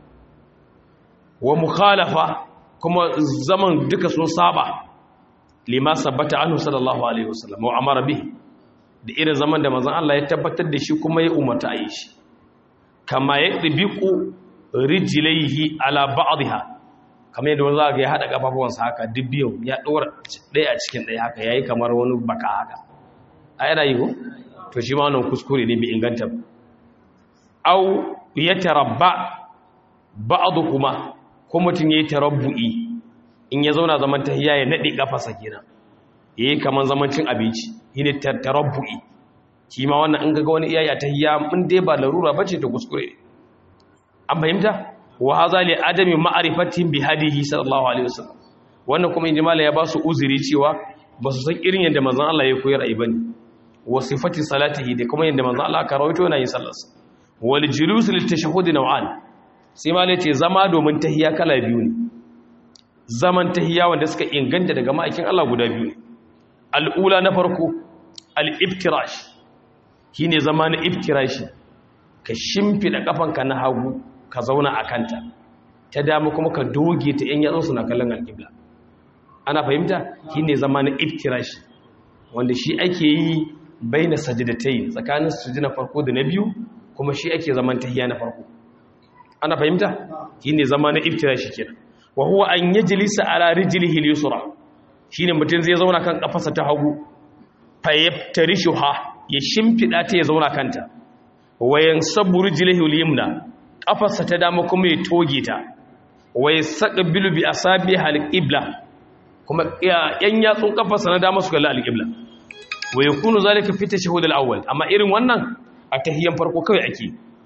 A: wa mukhalafa kuma zaman duka sun saba lima sabbata anhu sallallahu alaihi wasallam wa amara bihi da irin zaman da manzon Allah ya tabbatar da shi kuma ya umarta a yi shi kama ya tsibiku rijlaihi ala ba'dha kamar yadda wanda ga ya hada kafafuwansa haka dubbiyo ya dora ɗaya a cikin ɗaya haka yayi kamar wani baka haka a yana yi ko to shi ma wannan kuskure ne bai inganta ba au ya tarabba ba'adu kuma ko mutum yayi tarabbu'i in ya zauna zaman tahiyya ya nade kafarsa kenan yayi kaman zaman cin abinci shine tarabbu'i shi ma wannan in kaga wani iyaye tahiyya mun dai ba larura bace ta kuskure an fahimta wa hadha li adami ma'rifatin bi hadihi sallallahu alaihi wasallam wannan kuma inji mala ya ba su uzuri cewa ba su san irin yadda manzon Allah ya koyar ai bane wa sifati salatihi da kuma yadda manzo Allah ka rawaito yana yin sallarsa wal julus lit tashahhud naw'an sai ma ce zama domin tahiyya kala biyu ne zaman tahiyya wanda suka inganta daga ma'aikin Allah guda biyu ne al'ula na farko al-iftirash shine zama na iftirashi ka shimfida kafanka na hagu ka zauna a kanta ta dama kuma ka doge ta yan yatsun na kallon alƙibla ana fahimta shine zama na iftirashi wanda shi ake yi baina sajdatai tsakanin sujud farko da na biyu kuma shi ake zaman tahiyya na farko ana fahimta shine zama na iftirashi kenan wa huwa an yajlisa ala rijlihi al-yusra shine mutum zai zauna kan kafarsa ta hagu fa yaftarishuha ya shimfida ta ya zauna kanta wa yansabu rijlihi al-yumna kafarsa ta dama kuma ya toge ta wa yasaqbilu bi asabihi al-qibla kuma yan yatsun kafarsa na dama su kalli al-qibla wa yakunu zalika fi tashahhud al-awwal amma irin wannan a tahiyyan farko kawai ake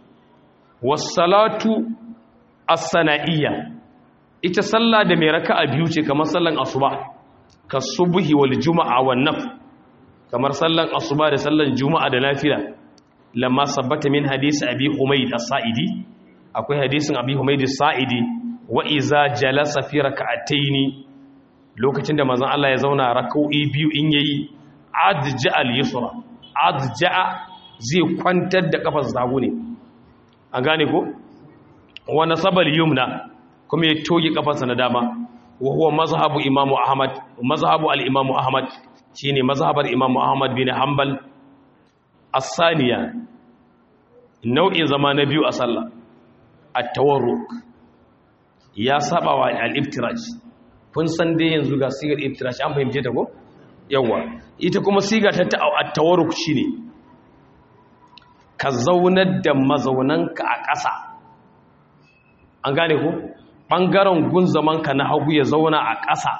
A: was-salatu as-sana'iyya ita sallah da mai raka'a biyu ce kamar sallan asuba ka subhi wal juma'a wan naf kamar sallan asuba da sallan juma'a da nafila lamma sabbata min hadisi abi humayd as-sa'idi akwai hadisin abi humayd as-sa'idi wa iza jalasa fi raka'ataini lokacin da manzon Allah ya zauna rak'o'i biyu in yayi adja al-yusra adja zai kwantar da kafar zago ne an gane ko wa nasabal yumna kuma ya toge kafarsa na dama wa huwa mazhabu imamu ahmad mazhabu al-imamu ahmad shine mazhabar imamu ahmad bin hanbal as-saniya nau'in zama na biyu a sallah at-tawarruk ya saba wa al-iftiraj kun san dai yanzu ga sigar iftirashi an fahimce ta ko yawa ita kuma siga ta tawarruk shine ka zaunar da mazaunanka a ƙasa an gane ku ɓangaren gun zamanka na hagu ya zauna a ƙasa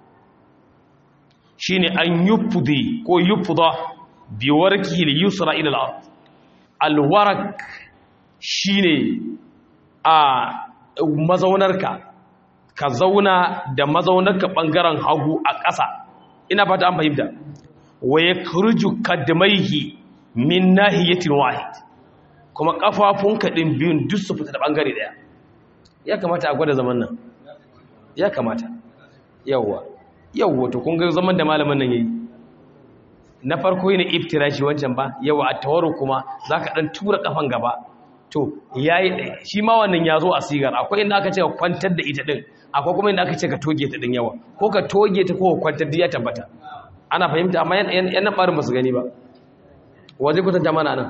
A: shine an yufudi ko yufuda biwarki li yusra ila al-ard alwarak shine a mazaunarka ka zauna da mazaunarka ɓangaren hagu a ƙasa ina fata an fahimta wa ya kurju kadmaihi min nahiyatin wahid kuma kafafunka din biyun duk su fita da bangare daya ya kamata a gwada zaman nan ya kamata yawwa yawwa to kun ga zaman da malamin nan yayi na farko yana iftirashi wancan ba yawa a tawaru kuma zaka dan tura kafan gaba to yayi shi ma wannan yazo a sigar akwai inda aka ce ka kwantar da ita din akwai kuma inda aka ce ka toge ta din yawa ko ka toge ta ko ka kwantar da ya tabbata ana fahimta amma yan nan barin ba su gani ba waje kwatanta mana nan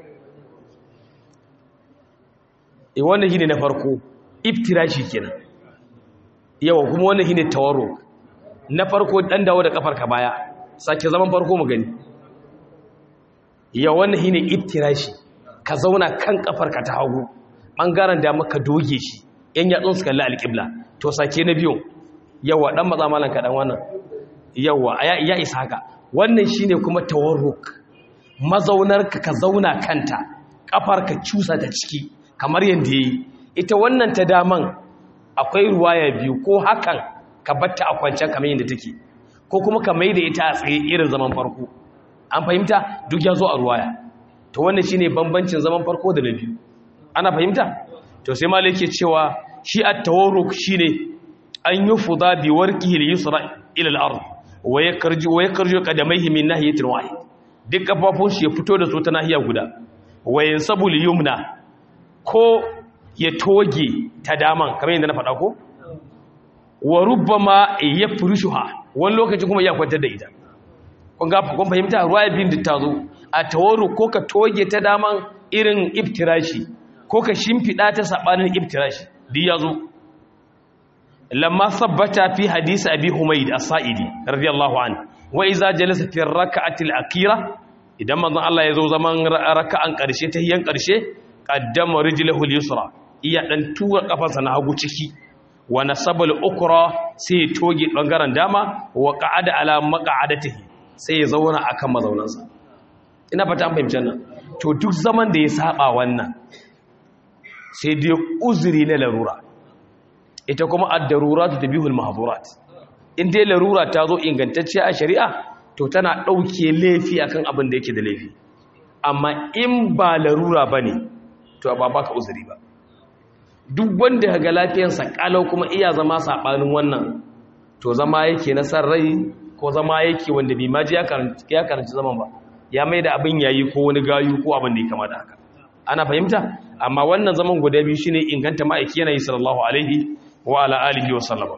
A: e wannan shine na farko iftirashi kenan yawa kuma wannan shine tawarro na farko dan dawo da kafar ka baya sake zaman farko mu gani ya wannan shine iftirashi ka zauna kan kafar ka ta hagu bangaren da maka doge shi yan yatsun su kalli alqibla to sake na biyu yawa dan matsa malan ka dan wannan yawa ya isa haka wannan shine kuma tawarruk mazaunarka ka zauna kanta ka cusa ta ciki kamar yadda yi ita wannan ta daman akwai ruwaya biyu ko hakan ka batta a kwancen kamar yadda take ko kuma ka mai da ita a tsaye irin zaman farko an fahimta duk ya zo a ruwaya to wannan shine bambancin zaman farko da na biyu ana fahimta to sai malai ke cewa shi at-tawarruk shine an yufuda bi warqihi al-yusra ila al-ard wa yakarju wa yakarju qadamayhi min nahiyatin wahid duk kafafun shi ya fito da su ta nahiya guda wayan sabul yumna ko ya toge ta daman kamar yadda na faɗa ko wa rubbama yafrushuha wani lokaci kuma ya kwantar da ita kun ga kun fahimta ruwaya bin da ta zo a tawaru ko ka toge ta daman irin iftirashi ko ka shimfida ta sabanin iftirashi duk ya zo lamma sabbata fi hadisi abi humayd as-sa'idi radiyallahu anhu wa iza jalasa fi rak'ati al-akhira idan manzon Allah ya zo zaman raka'an karshe ta hiyan karshe qaddama rijlahu al-yusra iya dan tura kafarsa na hagu ciki wa nasaba al-ukra sai ya toge bangaren dama wa qa'ada ala maq'adatihi sai ya zauna akan mazaunansa ina fata an fahimci nan to duk zaman da ya saba wannan sai dai uzuri na larura ita kuma ad-daruratu tabihul mahdhurat in dai larura ta zo ingantacciya a shari'a to tana ɗauke laifi akan abin da yake da laifi amma in ba larura ba ne to ba baka uzuri ba duk wanda ga lafiyarsa kalau kuma iya zama saɓanin wannan to zama yake na san rai ko zama yake wanda bai maji ya karanci zaman ba ya mai da abin yayi ko wani gayu ko abin da ya kama da haka ana fahimta amma wannan zaman guda biyu shine inganta ma'aiki yana yi sallallahu alaihi wa ala alihi wa sallama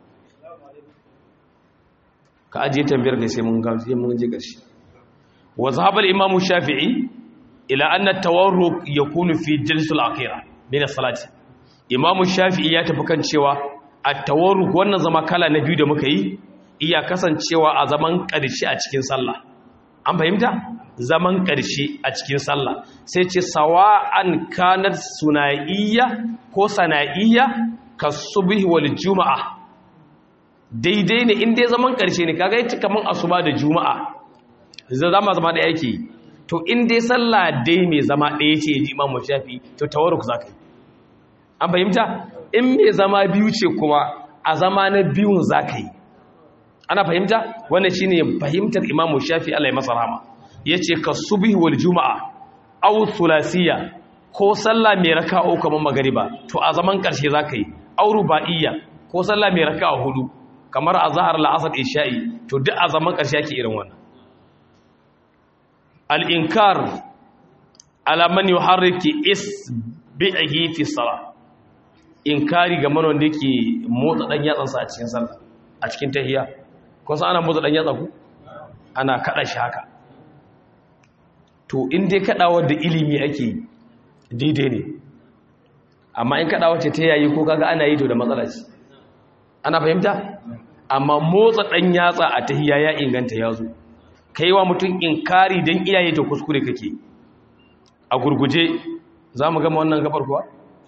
A: ka ajiye tambayar kai sai mun gamsu mun je ƙarshe wa zahabal imamu shafi'i ila anna tawarruk yakunu fi jalsul akhira min as-salati imamu shafi'i ya tafi kan cewa at-tawarruk wannan zama kala na biyu da muka yi iya kasancewa a zaman ƙarshe a cikin sallah an fahimta zaman ƙarshe a cikin sallah sai ce sawa'an kanat sunaiya ko sana'iyya kasubhi wal juma'a daidai ne inda zaman ƙarshe ne kaga yace kaman asuba da juma'a zama zama da yake to inda sallah dai mai zama ɗaya ce ji imamu shafi to tawarruk zaka yi an fahimta in mai zama biyu ce kuma a zama na biyun zaka yi ana fahimta wannan shine fahimtar imamu shafi Allah ya masa rahama yace ka subhi wal juma'a aw thulasiyya ko sallah mai raka'a kamar magariba to a zaman ƙarshe zaka yi aw ruba'iyya ko sallah mai raka'a hudu kamar a zahar la'asar isha'i to duk a zaman ƙarshe ake irin wannan al'inkar alaman yi harriki isbi'ihi fi sala inkari ga manon da ke motsa ɗan yatsansa a cikin sallah a cikin tahiya kusa ana motsa ɗan yatsa ku ana kaɗa shi haka to in dai kaɗawar da ilimi ake daidai ne amma in kaɗawar ce ta yayi ko kaga ana yi to da matsala ce ana fahimta amma motsa dan yatsa a tahiyya ya inganta yazo kaiwa mutum inkari dan iyaye ta kuskure kake a gurguje zamu gama wannan gabar kuwa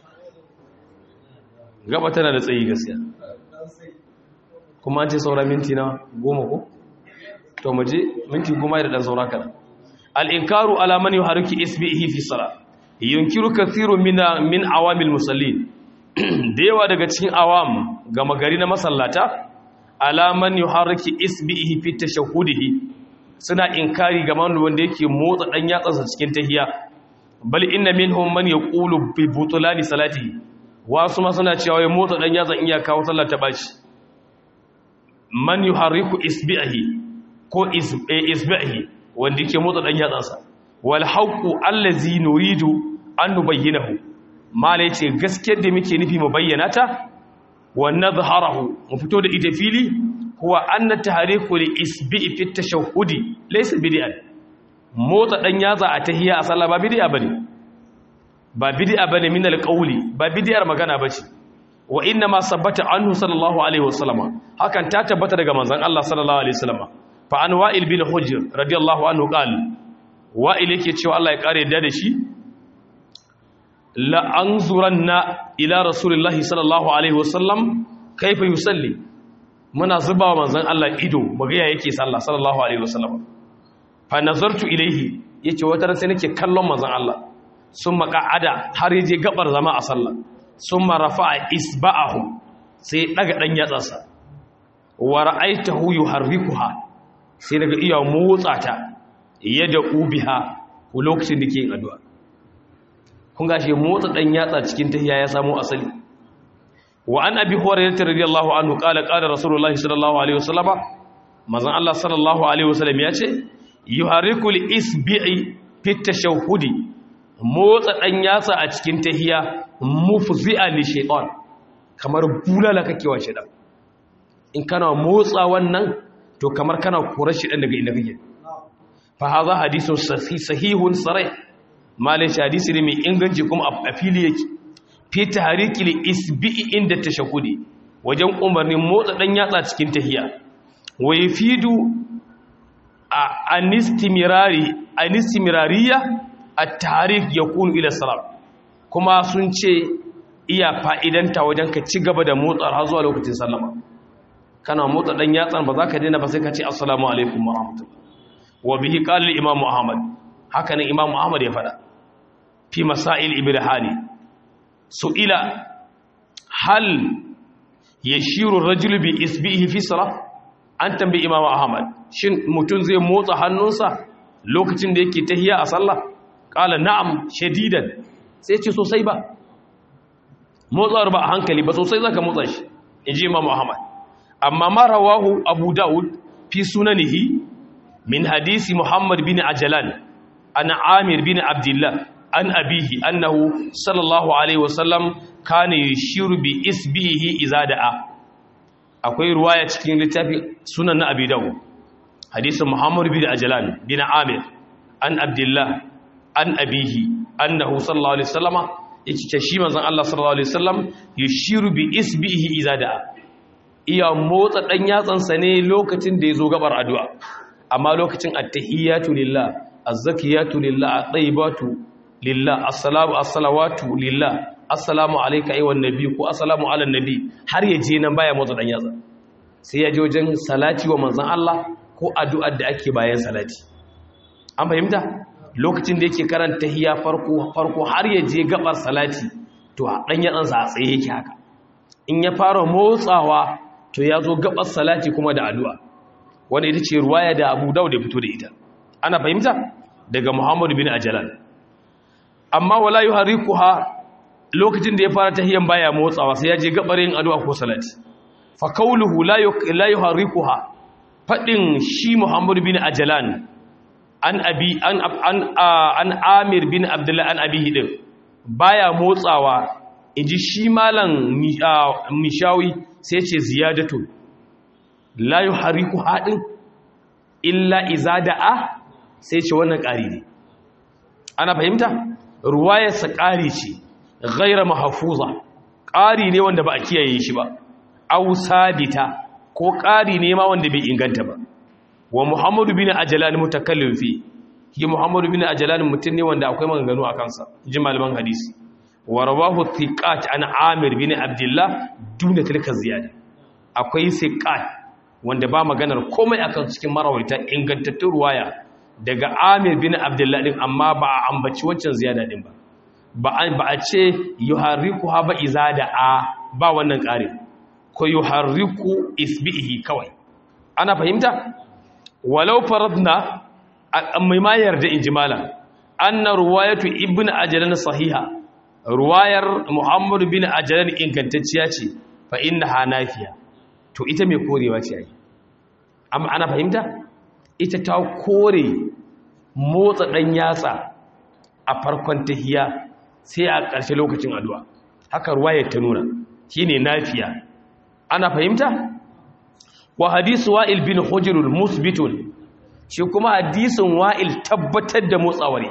A: gaba tana da tsayi gaskiya kuma an ce saura minti na goma ko to mu je minti goma da dan saura kana al-inkaru ala man yuhariki isbihi fi salat yunkiru kathiru mina min awamil musallin da yawa daga cikin awam gama gari na masallata alaman yuharriki isbihi fi tashahhudihi suna inkari ga wanda yake motsa dan yatsansa cikin tahiya bal inna minhum man yaqulu bi butulani salatihi wasu ma suna cewa ya motsa dan yatsan iya kawo sallar ta baci man yuharriku isbihi ko isbihi wanda yake motsa dan yatsansa wal haqqu allazi nuridu an nubayyinahu mala yace gaskiyar da muke nufi mu bayyana ta wa nadhharahu mu fito da ita fili huwa anna tahriku li isbi'i fi tashahhudi laysa bid'an motsa dan yatsa a tahiyya a sallah ba bid'a bane ba bid'a bane min alqawli ba bid'ar magana bace wa inna ma sabbata anhu sallallahu alaihi wasallam hakan ta tabbata daga manzon Allah sallallahu alaihi wasallam fa an wa'il bin hujr radiyallahu anhu qala wa'il yake cewa Allah ya kare da shi la'anzuranna ila rasulullahi sallallahu alaihi wasallam kaifa yusalli muna zuba wa manzon Allah ido magaya yake sallah sallallahu alaihi wasallam fa nazartu ilaihi yace wata ran sai nake kallon manzon Allah summa qa'ada har yaje gabar zama a sallah summa rafa'a isba'ahu sai daga dan yatsarsa wa ra'aytahu yuharrikuha sai daga iya motsa ta yada ubiha lokacin da ke yin addu'a kun gashi motsa dan yatsa cikin tahiyya ya samu asali wa an abi hurairah radiyallahu anhu qala qala rasulullahi sallallahu alaihi wasallam manzon Allah sallallahu alaihi wasallam ya ce yuharriku isbi'i fi tashahhudi motsa dan yatsa a cikin tahiyya mufzi'a li shaytan kamar bulala kake wa shaytan in kana motsa wannan to kamar kana korar shi dan daga inda kake fa hadha hadithun sahihun sarih malai hadisi ne mai inganci kuma a fili yake fi tahariki li isbi'i inda tashahudi wajen umarnin motsa dan yatsa cikin tahiya wa yafidu a anistimirari anistimirariya at-tahrik yakunu ila salam kuma sun ce iya fa'idanta wajen ka ci gaba da motsa har zuwa lokacin sallama kana motsa dan yatsan ba za ka daina ba sai ka ce assalamu alaikum wa rahmatullah wa bihi qala al-imam ahmad haka ne imam ahmad ya fada fi masail ibrahani su'ila hal yashiru ar-rajulu bi isbihi fi salah an tambayi imam ahmad shin mutun zai motsa hannunsa lokacin da yake tahiya a sallah qala na'am shadidan sai ce sosai ba motsawar ba a hankali ba sosai zaka motsa shi inji imam ahmad amma ma rawahu abu daud fi sunanihi min hadisi muhammad bin ajalan an amir bin abdullah an abihi annahu sallallahu alaihi wasallam kana yushiru bi isbihi idza da'a akwai ruwaya cikin littafin sunan na abi dawud hadisin muhammad bin ajalan bin amir an abdullah an abihi annahu sallallahu alaihi wasallama yake ce shi manzon Allah sallallahu alaihi wasallam yushiru bi isbihi idza da'a iya motsa dan yatsansa ne lokacin da yazo gabar addu'a amma lokacin attahiyatu lillah azzakiyatu lillah at-tayyibatu lillah assalamu as-salawatu lillah assalamu alayka ayyuhan nabi ko assalamu ala nabi har ya je nan baya motsa dan yatsa sai ya je wajen salati wa manzon Allah ko addu'ar da ake bayan salati an fahimta lokacin da yake karanta tahiyya farko farko har ya je gabar salati to dan yatsansa a tsaye yake haka in ya fara motsawa to ya zo gabar salati kuma da addu'a wanda ita ce ruwaya da Abu Dawud ya fito da ita ana fahimta daga Muhammad bin Ajlan amma wala yuharikuha lokacin da ya fara tahiyan baya motsawa sai ya je gabarin addu'a ko salati fa qawluhu la la yuharikuha fadin shi Muhammad bin Ajlan an abi an an an Amir bin Abdullah an abihi din baya motsawa inji shi malam mishawi sai ce ziyadatu la yuharikuha din illa iza da'a sai ce wannan ƙari ne ana fahimta ruwayarsa ƙari ce gaira mahafuza ƙari ne wanda ba a kiyaye shi ba aw sabita ko ƙari ne ma wanda bai inganta ba wa muhammadu bin ajlan mutakallim fi shi muhammadu bin ajlan mutum ne wanda akwai maganganu a kansa ji malaman hadisi wa rawahu thiqat an amir bin abdullah duna tilka ziyada akwai thiqat wanda ba maganar komai akan cikin marawaita ingantattun ruwaya daga amir bin abdullah din amma ba a ambaci waccan ziyada din ba ba a ce yuharriku ha ba izada a ba wannan ƙari ko yuharriku isbihi kawai ana fahimta walau faradna mai ma yarda injimala anna ruwayatu ibn ajlan sahiha ruwayar muhammadu bin ajlan ingantacciya ce fa innaha nafiya to ita mai korewa ce ai amma ana fahimta ita ta kore motsa dan yatsa a farkon tahiya sai a ƙarshe lokacin addu'a haka ruwayar ta nuna shine nafiya ana fahimta wa hadisu wa'il bin hujrul musbitun shi kuma hadisin wa'il tabbatar da motsawari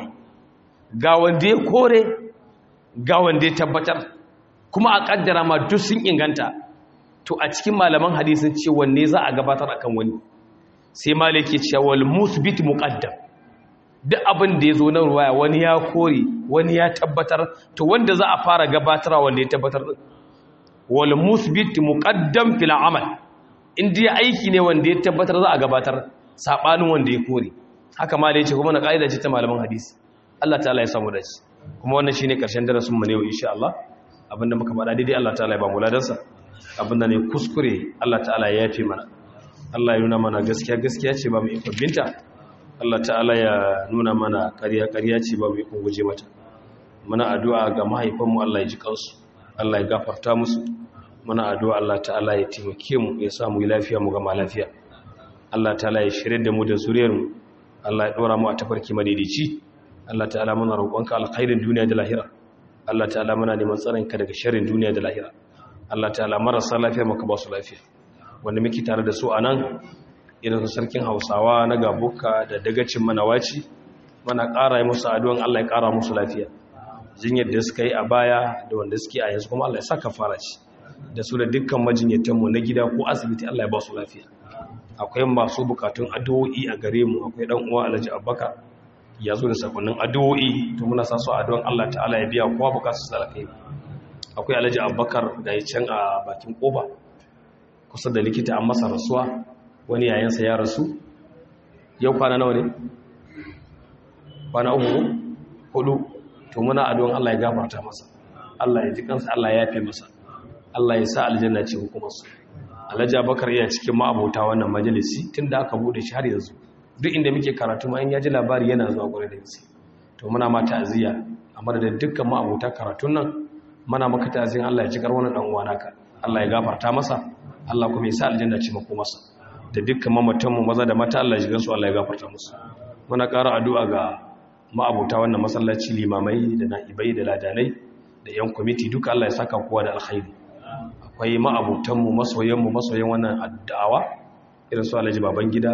A: ga wanda ya kore ga wanda ya tabbatar kuma a kaddara ma duk sun inganta to a cikin malaman hadisin ce wanne za a gabatar akan wani sai malaki ce wal musbit muqaddam duk abin da ya zo na ruwaya wani ya kore wani ya tabbatar to wanda za a fara gabatarwa wanda ya tabbatar din wal musbit muqaddam fil amal indiya aiki ne wanda ya tabbatar za a gabatar sabanin wanda ya kore haka ma da yace kuma na kaida ce ta malaman hadisi Allah ta'ala ya samu dace kuma wannan shine karshen darasin mu ne yau insha Allah abinda muka faɗa daidai Allah ta'ala ya ba mu ladansa abinda ne kuskure Allah ta'ala ya yafe mana Allah ya nuna mana gaskiya gaskiya ce ba mu ikon binta Allah ta'ala ya nuna mana ƙarya ƙarya ce ba mu ikon guje mata muna addu'a ga mahaifanmu Allah ya ji kansu Allah ya gafarta musu muna addu'a Allah ta'ala ya taimake mu ya samu lafiya mu gama lafiya Allah ta'ala ya shirye da mu da zuriyar mu Allah ya dora mu a tafarki madaidaici Allah ta'ala muna roƙonka alkhairin duniya da lahira Allah ta'ala muna neman tsaron ka daga sharrin duniya da lahira Allah ta'ala marasa lafiya maka ba su lafiya wanda muke tare da su anan irin sarkin Hausawa na gabuka da dagacin manawaci muna ƙara yi musu addu'an Allah ya ƙara musu lafiya jinyar da suka yi a baya da wanda suke a yanzu kuma Allah ya saka fara ci da su da dukkan majinyatanmu na gida ko asibiti Allah ya ba su lafiya akwai masu bukatun addu'o'i a gare mu akwai dan uwa Alhaji Abubakar ya zo da sakonnin addu'o'i to muna sa su addu'an Allah ta'ala ya biya kowa bukatun sa alkai akwai Alhaji Abubakar da ya can a bakin koba kusa da likita an masa rasuwa wani yayansa ya rasu yau kwana nawa ne kwana uku hudu to muna addu'an Allah ya gafarta masa Allah ya ji kansa Allah ya yafe masa Allah ya sa aljanna ce hukumarsu Alhaji Abubakar yana cikin ma'abota wannan majalisi tunda aka bude shi har yanzu duk inda muke karatu ma in ya ji labari yana zuwa gure da gaske to muna ma ta'aziya amma da dukkan ma'abota karatun nan muna maka ta'aziyan Allah ya ji kar wannan dan uwa naka Allah ya gafarta masa Allah kuma ya sa aljanna ce hukumarsa da dukkan mamatan mu maza da mata Allah ya ji gansu Allah ya gafarta musu muna ƙara addu'a ga ma'abota wannan masallaci limamai da na'ibai da ladanai da 'yan kwamiti duka Allah ya saka kowa da alkhairi akwai ma'abutanmu masoyanmu masoyan wannan addawa irin su alhaji baban gida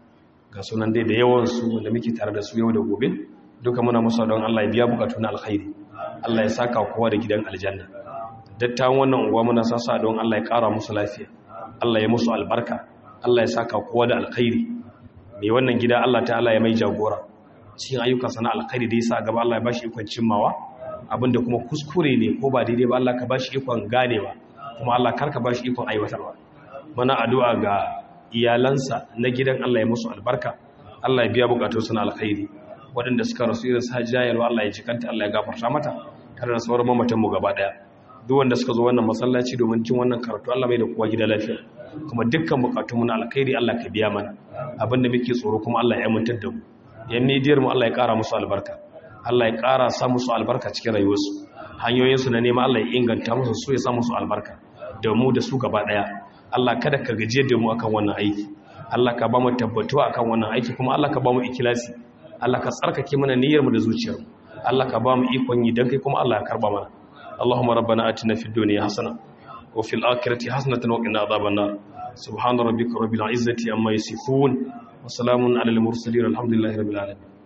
A: ga sunan dai da yawansu wanda muke tare da su yau da gobe duka muna musu don Allah ya biya bukatu na alkhairi Allah ya saka kowa da gidan aljanna dattawan wannan unguwa muna sasa don Allah ya kara musu lafiya Allah ya musu albarka Allah ya saka kowa da alkhairi mai wannan gida Allah ta'ala ya mai jagora cikin ayyukansa na alkhairi da yasa gaba Allah ya bashi ikon cimmawa abinda kuma kuskure ne ko ba daidai ba Allah ka bashi ikon ganewa kuma Allah karka bashi ikon aiwatarwa muna addu'a ga iyalansa na gidan Allah ya musu albarka Allah ya biya bukatunsu na alkhairi waɗanda suka rasu irin su hajjayarwa Allah ya cikanta Allah ya gafarta mata tare da sauran mamatanmu gaba ɗaya duk wanda suka zo wannan masallaci domin cin wannan karatu Allah mai da kowa gida lafiya kuma dukkan bukatunmu na alkhairi Allah ka biya mana abinda muke tsoro kuma Allah ya amintar da mu yan nidiyar mu Allah ya ƙara musu albarka Allah ya ƙara sa musu albarka cikin rayuwarsu hanyoyinsu na nema Allah ya inganta musu so ya sa musu albarka da mu da su gaba ɗaya Allah kada ka gajiyar da mu akan wannan aiki Allah ka ba mu tabbatuwa akan wannan aiki kuma Allah ka ba mu ikilasi Allah ka tsarkake mana niyyar mu da zuciyar mu Allah ka ba mu ikon yi dan kai kuma Allah ya karba mana Allahumma rabbana atina fid dunya hasana wa fil akhirati hasanatan wa qina adhaban nar subhana rabbika rabbil izzati amma yasifun wa salamun alal mursalin alhamdulillahi rabbil alamin